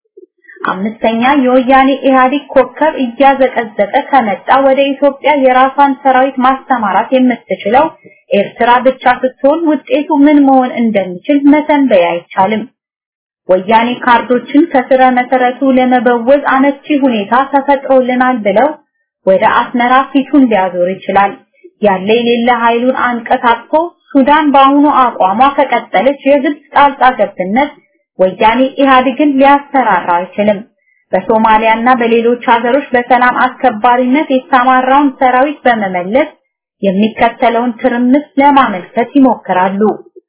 Speaker 4: አምስተኛ የወያኔ ኢህአዴግ ኮከብ እያዘቀዘቀ ከመጣ ወደ ኢትዮጵያ የራሷን ሰራዊት ማስተማራት የምትችለው ኤርትራ ብቻ ስትሆን ውጤቱ ምን መሆን እንደሚችል መተንበይ አይቻልም። ወያኔ ካርዶችን ከስረ መሰረቱ ለመበወዝ አመቺ ሁኔታ ተፈጥሮልናል ብለው ወደ አስመራ ፊቱን ሊያዞር ይችላል። ያለ የሌለ ኃይሉን አንቀሳቅሶ ሱዳን በአሁኑ አቋሟ ከቀጠለች የግብጽ ጣልቃ ገብነት ወያኔ ኢህአዴግን ሊያሰራራ አይችልም። በሶማሊያና በሌሎች ሀገሮች በሰላም አስከባሪነት የተሰማራውን ሰራዊት በመመለስ የሚከተለውን ትርምስ ለማመልከት ይሞክራሉ።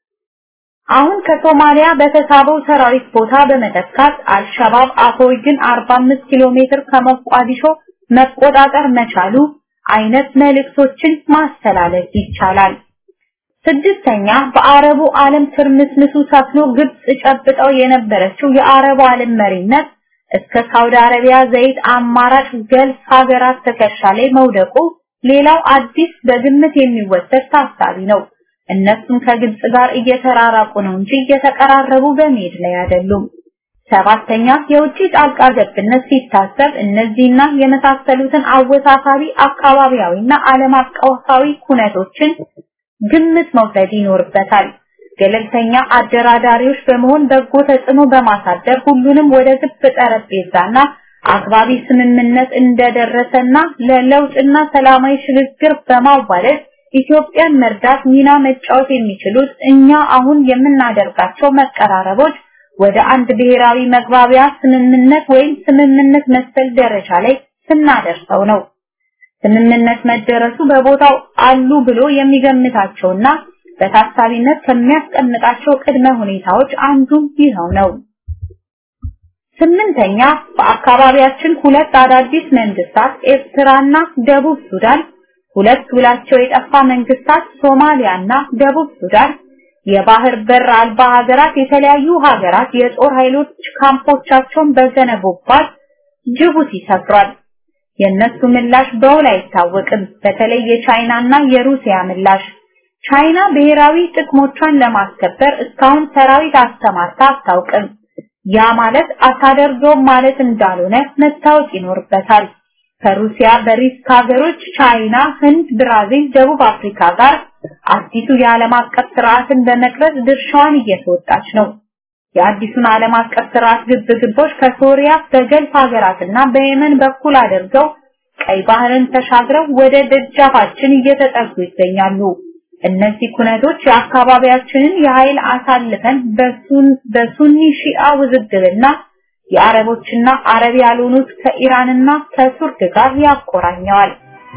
Speaker 4: አሁን ከሶማሊያ በተሳበው ሰራዊት ቦታ በመተካት አልሸባብ አፎይድን 45 ኪሎ ሜትር ከሞቃዲሾ መቆጣጠር መቻሉ አይነት መልእክቶችን ማስተላለፍ ይቻላል። ስድስተኛ በአረቡ ዓለም ትርምስምሱ ሰፍኖ ግብጽ ጨብጠው የነበረችው የአረቡ ዓለም መሪነት እስከ ሳውዲ አረቢያ ዘይት አማራጭ ገልፍ ሀገራት ትከሻ ላይ መውደቁ ሌላው አዲስ በግምት የሚወሰድ ታሳቢ ነው። እነሱም ከግብጽ ጋር እየተራራቁ ነው እንጂ እየተቀራረቡ በመሄድ ላይ አይደሉም። ሰባተኛ የውጭ ጣልቃ ገብነት ሲታሰብ እነዚህና የመሳሰሉትን አወሳሳቢ አካባቢያዊና ዓለም አቀፋዊ ኩነቶችን ግምት መውሰድ ይኖርበታል። ገለልተኛ አደራዳሪዎች በመሆን በጎ ተጽዕኖ በማሳደር ሁሉንም ወደ ግብ ጠረጴዛና አግባቢ ስምምነት እንደደረሰና ለለውጥና ሰላማዊ ሽግግር በማዋለድ ኢትዮጵያን መርዳት ሚና መጫወት የሚችሉት እኛ አሁን የምናደርጋቸው መቀራረቦች ወደ አንድ ብሔራዊ መግባቢያ ስምምነት ወይም ስምምነት መሰል ደረጃ ላይ ስናደርሰው ነው። ስምምነት መደረሱ በቦታው አሉ ብሎ የሚገምታቸውና በታሳቢነት ከሚያስቀምጣቸው ቅድመ ሁኔታዎች አንዱ ይኸው ነው። ስምንተኛ በአካባቢያችን ሁለት አዳዲስ መንግስታት ኤርትራና ደቡብ ሱዳን፣ ሁለት ውላቸው የጠፋ መንግስታት ሶማሊያና ደቡብ ሱዳን፣ የባህር በር አልባ ሀገራት የተለያዩ ሀገራት የጦር ኃይሎች ካምፖቻቸውን በገነቡባት ጅቡቲ ሰፍሯል። የእነሱ ምላሽ በውል አይታወቅም። በተለይ የቻይናና የሩሲያ ምላሽ ቻይና ብሔራዊ ጥቅሞቿን ለማስከበር እስካሁን ሰራዊት አስተማርታ አታውቅም። ያ ማለት አታደርገውም ማለት እንዳልሆነ መታወቅ ይኖርበታል። ከሩሲያ በሪስክ ሀገሮች ቻይና፣ ህንድ፣ ብራዚል፣ ደቡብ አፍሪካ ጋር አዲሱ የዓለም አቀፍ ስርዓትን በመቅረጽ ድርሻዋን እየተወጣች ነው። የአዲሱን ዓለም አቀፍ ስርዓት ግብግቦች ከሶሪያ በገልፍ ሀገራትና በየመን በኩል አድርገው ቀይ ባህርን ተሻግረው ወደ ደጃፋችን እየተጠጉ ይገኛሉ። እነዚህ ኩነቶች የአካባቢያችንን የኃይል አሳልፈን በሱኒ ሺአ ውዝግብና የአረቦችና አረብ ያልሆኑት ከኢራንና ከቱርክ ጋር ያቆራኘዋል።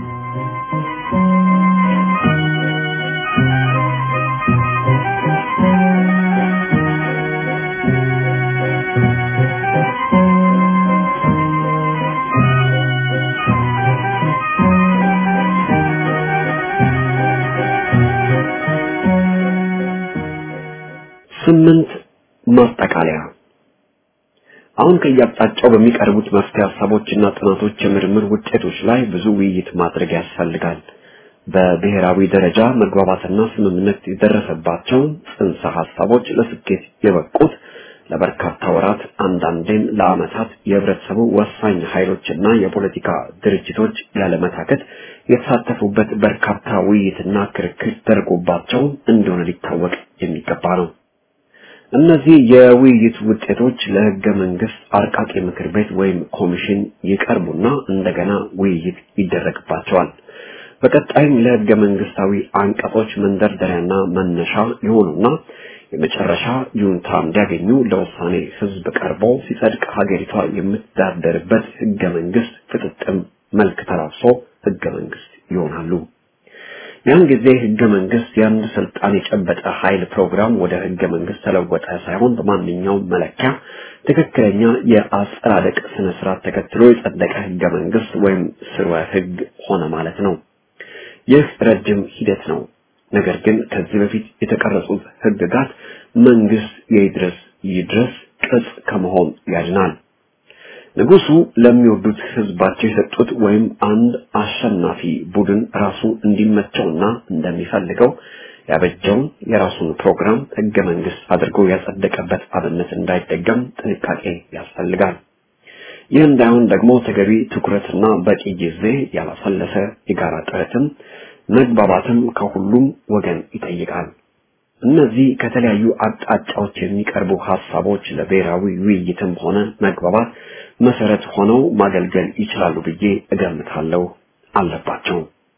Speaker 5: ስምንት ማጠቃለያ አሁን ከየአቅጣጫው በሚቀርቡት መፍትሄ ሀሳቦችና ጥናቶች የምርምር ውጤቶች ላይ ብዙ ውይይት ማድረግ ያስፈልጋል። በብሔራዊ ደረጃ መግባባትና ስምምነት የደረሰባቸው ጽንሰ ሀሳቦች ለስኬት የበቁት ለበርካታ ወራት አንዳንዴም ለዓመታት የህብረተሰቡ ወሳኝ ኃይሎችና የፖለቲካ ድርጅቶች ያለመታከት የተሳተፉበት በርካታ ውይይትና ክርክር ተደርጎባቸው እንደሆነ ሊታወቅ የሚገባ ነው። እነዚህ የውይይት ውጤቶች ለህገ መንግስት አርቃቂ ምክር ቤት ወይም ኮሚሽን ይቀርቡና እንደገና ውይይት ይደረግባቸዋል። በቀጣይም ለህገ መንግስታዊ አንቀጾች መንደርደሪያና መነሻ የሆኑና የመጨረሻ ይሁንታ እንዲያገኙ ለውሳኔ ህዝብ ቀርቦ ሲጸድቅ ሀገሪቷ የምትዳደርበት ህገ መንግስት ፍጥጥም መልክ ተላብሶ ህገ መንግስት ይሆናሉ። ያን ጊዜ ህገ መንግስት የአንድ ስልጣን የጨበጠ ኃይል ፕሮግራም ወደ ህገ መንግስት ተለወጠ ሳይሆን በማንኛውም መለኪያ ትክክለኛ የአጸዳደቅ ስነ ስርዓት ተከትሎ የጸደቀ ህገ መንግስት ወይም ስርወ ህግ ሆነ ማለት ነው። ይህ ረጅም ሂደት ነው። ነገር ግን ከዚህ በፊት የተቀረጹት ህግጋት መንግስት የይድረስ ይድረስ ቅጽ ከመሆን ያድናል። ንጉሱ ለሚወዱት ህዝባቸው የሰጡት ወይም አንድ አሸናፊ ቡድን ራሱ እንዲመቸውና እንደሚፈልገው ያበጀውን የራሱን ፕሮግራም ህገ መንግስት አድርጎ ያጸደቀበት አብነት እንዳይደገም ጥንቃቄ ያስፈልጋል። ይህ እንዳይሆን ደግሞ ተገቢ ትኩረትና በቂ ጊዜ ያላሰለሰ የጋራ ጥረትም መግባባትም ከሁሉም ወገን ይጠይቃል። እነዚህ ከተለያዩ አቅጣጫዎች የሚቀርቡ ሀሳቦች ለብሔራዊ ውይይትም ሆነ መግባባት መሰረት ሆነው ማገልገል ይችላሉ ብዬ እገምታለሁ አለባቸው።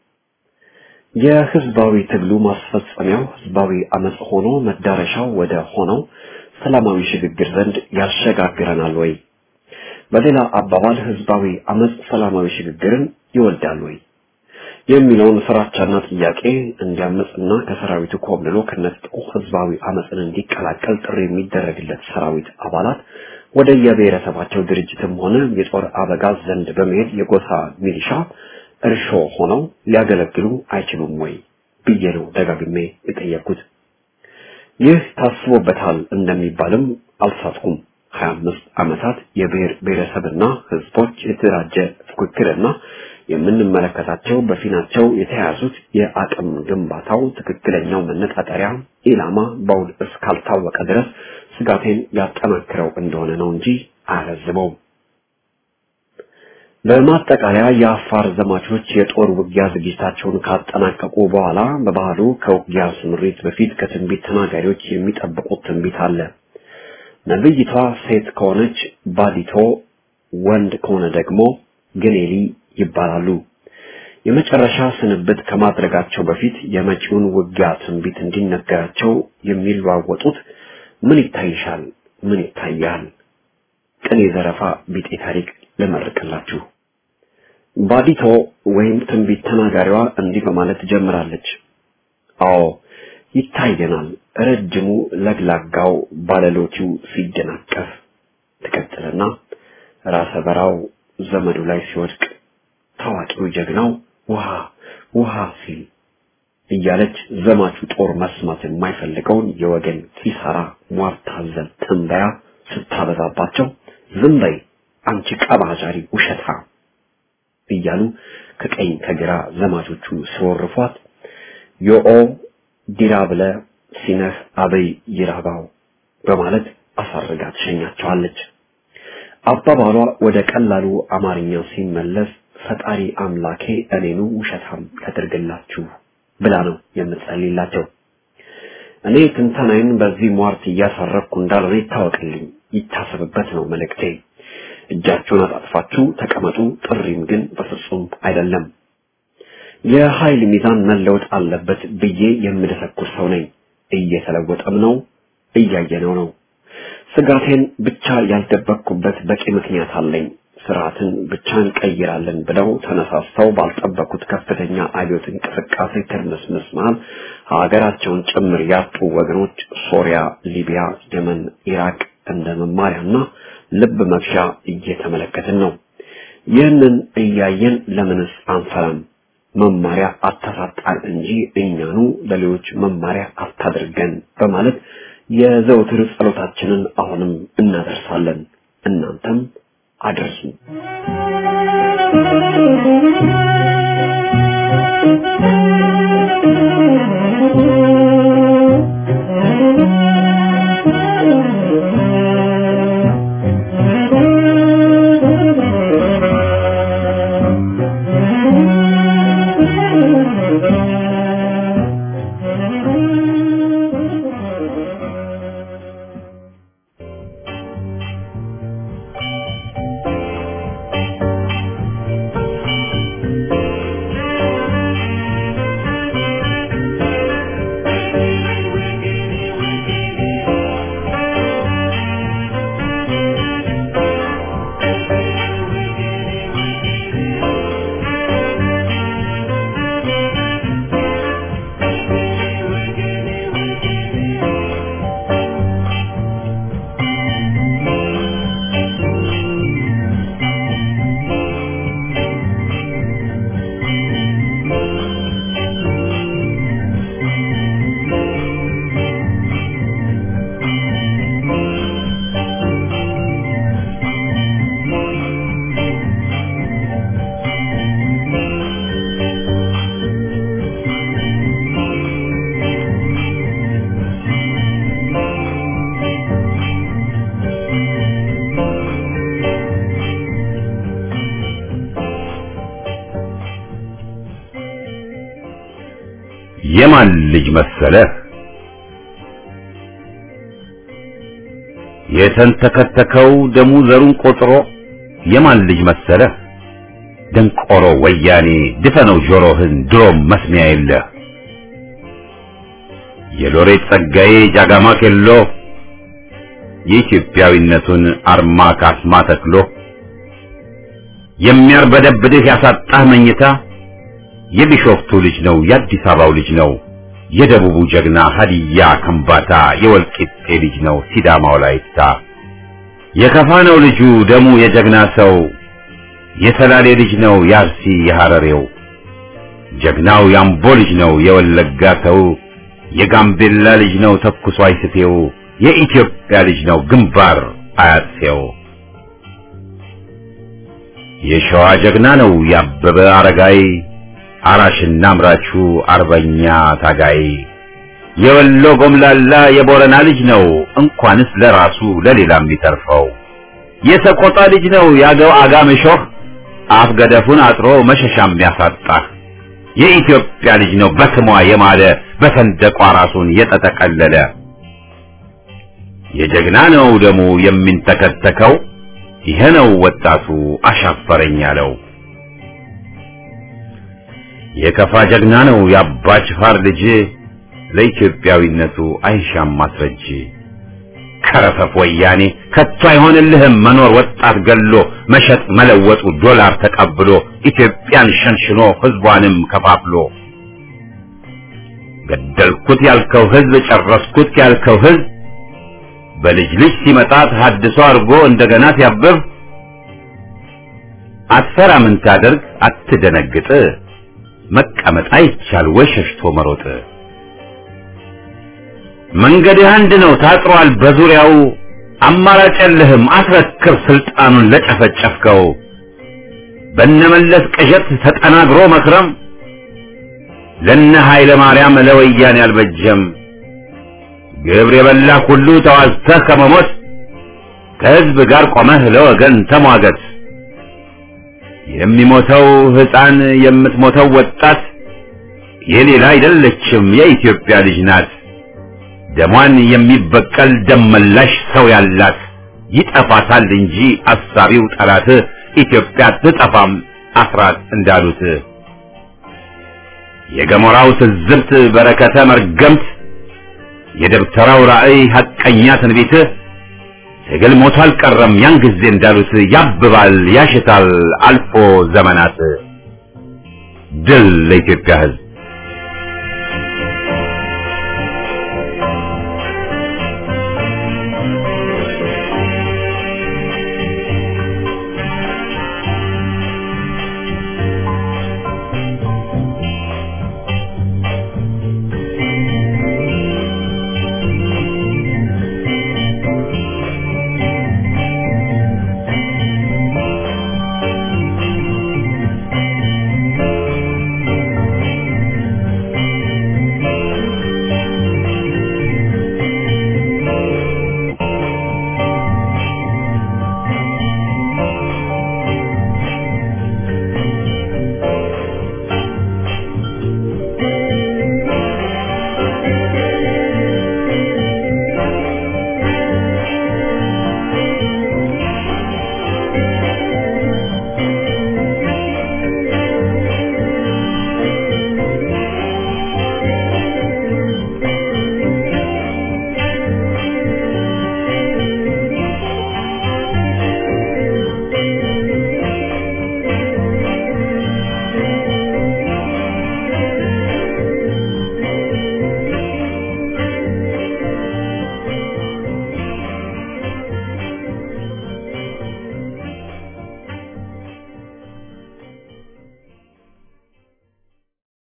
Speaker 5: የህዝባዊ ትግሉ ማስፈጸሚያው ህዝባዊ አመጽ ሆኖ መዳረሻው ወደ ሆነው ሰላማዊ ሽግግር ዘንድ ያሸጋግረናል ወይ? በሌላ አባባል ህዝባዊ አመጽ ሰላማዊ ሽግግርን ይወልዳል ወይ የሚለውን ፍራቻና ጥያቄ እንዲያመጽና ከሰራዊቱ ኮብልሎ ከነጥቆ ህዝባዊ አመጽን እንዲቀላቀል ጥሪ የሚደረግለት ሰራዊት አባላት ወደ የብሔረሰባቸው ድርጅትም ሆነ የጦር አበጋዝ ዘንድ በመሄድ የጎሳ ሚሊሻ እርሾ ሆነው ሊያገለግሉ አይችሉም ወይ ብዬ ነው ደጋግሜ የጠየቅኩት። ይህ ታስቦበታል እንደሚባልም አልሳትኩም። ሀያ አምስት ዓመታት የብሔር ብሔረሰብና ህዝቦች የተደራጀ ፉክክርና የምንመለከታቸው በፊናቸው የተያዙት የአቅም ግንባታው ትክክለኛው መነጣጠሪያ ኢላማ በውል እስካልታወቀ ድረስ ስጋቴን ያጠናክረው እንደሆነ ነው እንጂ አያለዝበውም። በማጠቃለያ የአፋር ዘማቾች የጦር ውጊያ ዝግጅታቸውን ካጠናቀቁ በኋላ በባህሉ ከውጊያ ስምሪት በፊት ከትንቢት ተናጋሪዎች የሚጠብቁት ትንቢት አለ። ነብይቷ ሴት ከሆነች ባዲቶ፣ ወንድ ከሆነ ደግሞ ግኔሊ ይባላሉ። የመጨረሻ ስንብት ከማድረጋቸው በፊት የመጪውን ውጊያ ትንቢት እንዲነገራቸው የሚለዋወጡት ምን ይታይሻል፣ ምን ይታያል፣ ቅኔ ዘረፋ ቢጤ ታሪክ ልመርቅላችሁ። ባዲቶ ወይም ትንቢት ተናጋሪዋ እንዲህ በማለት ትጀምራለች። አዎ ይታየናል፣ ረጅሙ ለግላጋው ባለሎቲው ሲደናቀፍ ትቀጥልና ራሰ በራው ዘመዱ ላይ ሲወድቅ ታዋቂው ጀግናው ውሃ ውሃ ሲል እያለች ዘማቹ ጦር መስማት የማይፈልገውን የወገን ኪሳራ ሟርት አዘል ትንበያ ስታበዛባቸው ዝም በይ አንቺ ቀባጃሪ ውሸታ እያሉ ከቀኝ ከግራ ዘማቾቹ ሲወርፏት ዮኦ ዲራ ብለ ሲነህ አበይ ይራባው በማለት አሳርጋ ትሸኛቸዋለች። አባባሏ ወደ ቀላሉ አማርኛ ሲመለስ ፈጣሪ አምላኬ እኔኑ ውሸታም ያደርግላችሁ ብላ ነው የምጸልይላቸው። እኔ ትንተናዬን በዚህ ሟርት እያሳረፍኩ እንዳልሆነ ይታወቅልኝ፣ ይታሰብበት ነው መልእክቴ። እጃችሁን አጣጥፋችሁ ተቀመጡ፣ ጥሪም ግን በፍጹም አይደለም። የኃይል ሚዛን መለወጥ አለበት ብዬ የምደሰኩር ሰው ነኝ። እየተለወጠም ነው፣ እያየነው ነው። ስጋቴን ብቻ ያልደበቅኩበት በቂ ምክንያት አለኝ። ስርዓትን ብቻ እንቀይራለን ብለው ተነሳስተው ባልጠበቁት ከፍተኛ አብዮት እንቅስቃሴ ትርምስምስ መሃል ሀገራቸውን ጭምር ያጡ ወገኖች ሶሪያ፣ ሊቢያ፣ የመን፣ ኢራቅ እንደ መማሪያና ልብ መግዣ እየተመለከትን ነው። ይህንን እያየን ለምንስ አንፈራም? መማሪያ አታሳጣን እንጂ እኛኑ ለሌሎች መማሪያ አታድርገን በማለት የዘውትር ጸሎታችንን አሁንም እናደርሳለን። እናንተም አድርሱ።
Speaker 1: የማን ልጅ መሰለህ የተንተከተከው ደሙ ዘሩን ቆጥሮ የማን ልጅ መሰለህ ደንቆሮ ወያኔ ድፈነው ጆሮህን ድሮም መስሚያ የለህ የሎሬት ጸጋዬ ጃጋማ ኬሎ የኢትዮጵያዊነቱን አርማ ካስማ ተክሎ የሚያርበደብድህ ያሳጣህ መኝታ የቢሾፍቱ ልጅ ነው የአዲስ አበባው ልጅ ነው የደቡቡ ጀግና ሀዲያ ከምባታ የወልቂጤ ልጅ ነው ሲዳማው ላይታ የከፋ ነው ልጁ ደሙ የጀግና ሰው የሰላሌ ልጅ ነው የአርሲ የሐረሬው ጀግናው ያምቦ ልጅ ነው የወለጋ ሰው የጋምቤላ ልጅ ነው ተኩሶ አይስቴው የኢትዮጵያ ልጅ ነው ግንባር አያሴው የሸዋ ጀግና ነው ያበበ አረጋይ አራሽና አምራቹ አርበኛ ታጋይ የወሎ ጎምላላ የቦረና ልጅ ነው እንኳንስ ለራሱ ለሌላ የሚተርፈው የሰቆጣ ልጅ ነው ያገው አጋምሾህ አፍ ገደፉን አጥሮ መሸሻ የሚያሳጣ የኢትዮጵያ ልጅ ነው በስሟ የማለ በሰንደቋ ራሱን የተጠቀለለ የጀግና ነው ደሙ የሚንተከተከው ይሄ ነው ወጣቱ አሻፈረኝ ያለው የከፋ ጀግና ነው የአባ ጅፋር ልጅ ለኢትዮጵያዊነቱ አይሻም ማስረጅ ከረፈፍ ወያኔ ከቶ አይሆንልህም መኖር ወጣት ገሎ መሸጥ መለወጡ ዶላር ተቀብሎ ኢትዮጵያን ሸንሽኖ ህዝቧንም ከፋፍሎ ገደልኩት ያልከው ህዝብ ጨረስኩት ያልከው ህዝብ በልጅ ልጅ ሲመጣ ተሐድሶ አድርጎ እንደገና ሲያብብ አትፈራ ምን ታደርግ አትደነግጥ መቀመጥ አይቻል ወይ ሸሽቶ መሮጥ መንገድህ አንድ ነው ታጥሯል በዙሪያው አማራጭ የለህም አስረክብ ስልጣኑን ለጨፈጨፍከው በነመለስ ቅዠት ተጠናግሮ መክረም ለነ ኃይለ ማርያም ለወያኔ አልበጀም ግብር የበላ ሁሉ ተዋዝተህ ከመሞት ከህዝብ ጋር ቆመህ ለወገን ተሟገት የሚሞተው ህፃን የምትሞተው ወጣት የሌላ አይደለችም የኢትዮጵያ ልጅ ናት ደሟን የሚበቀል ደመላሽ ሰው ያላት ይጠፋታል እንጂ አሳቢው ጠላት ኢትዮጵያ ትጠፋም አስራት እንዳሉት የገሞራው ትዝብት በረከተ መርገምት የደብተራው ራእይ ሐቀኛ ትንቢት ትግል ሞቶ አልቀረም ያን ጊዜ እንዳሉት ያብባል ያሽታል አልፎ ዘመናት ድል ለኢትዮጵያ ህዝብ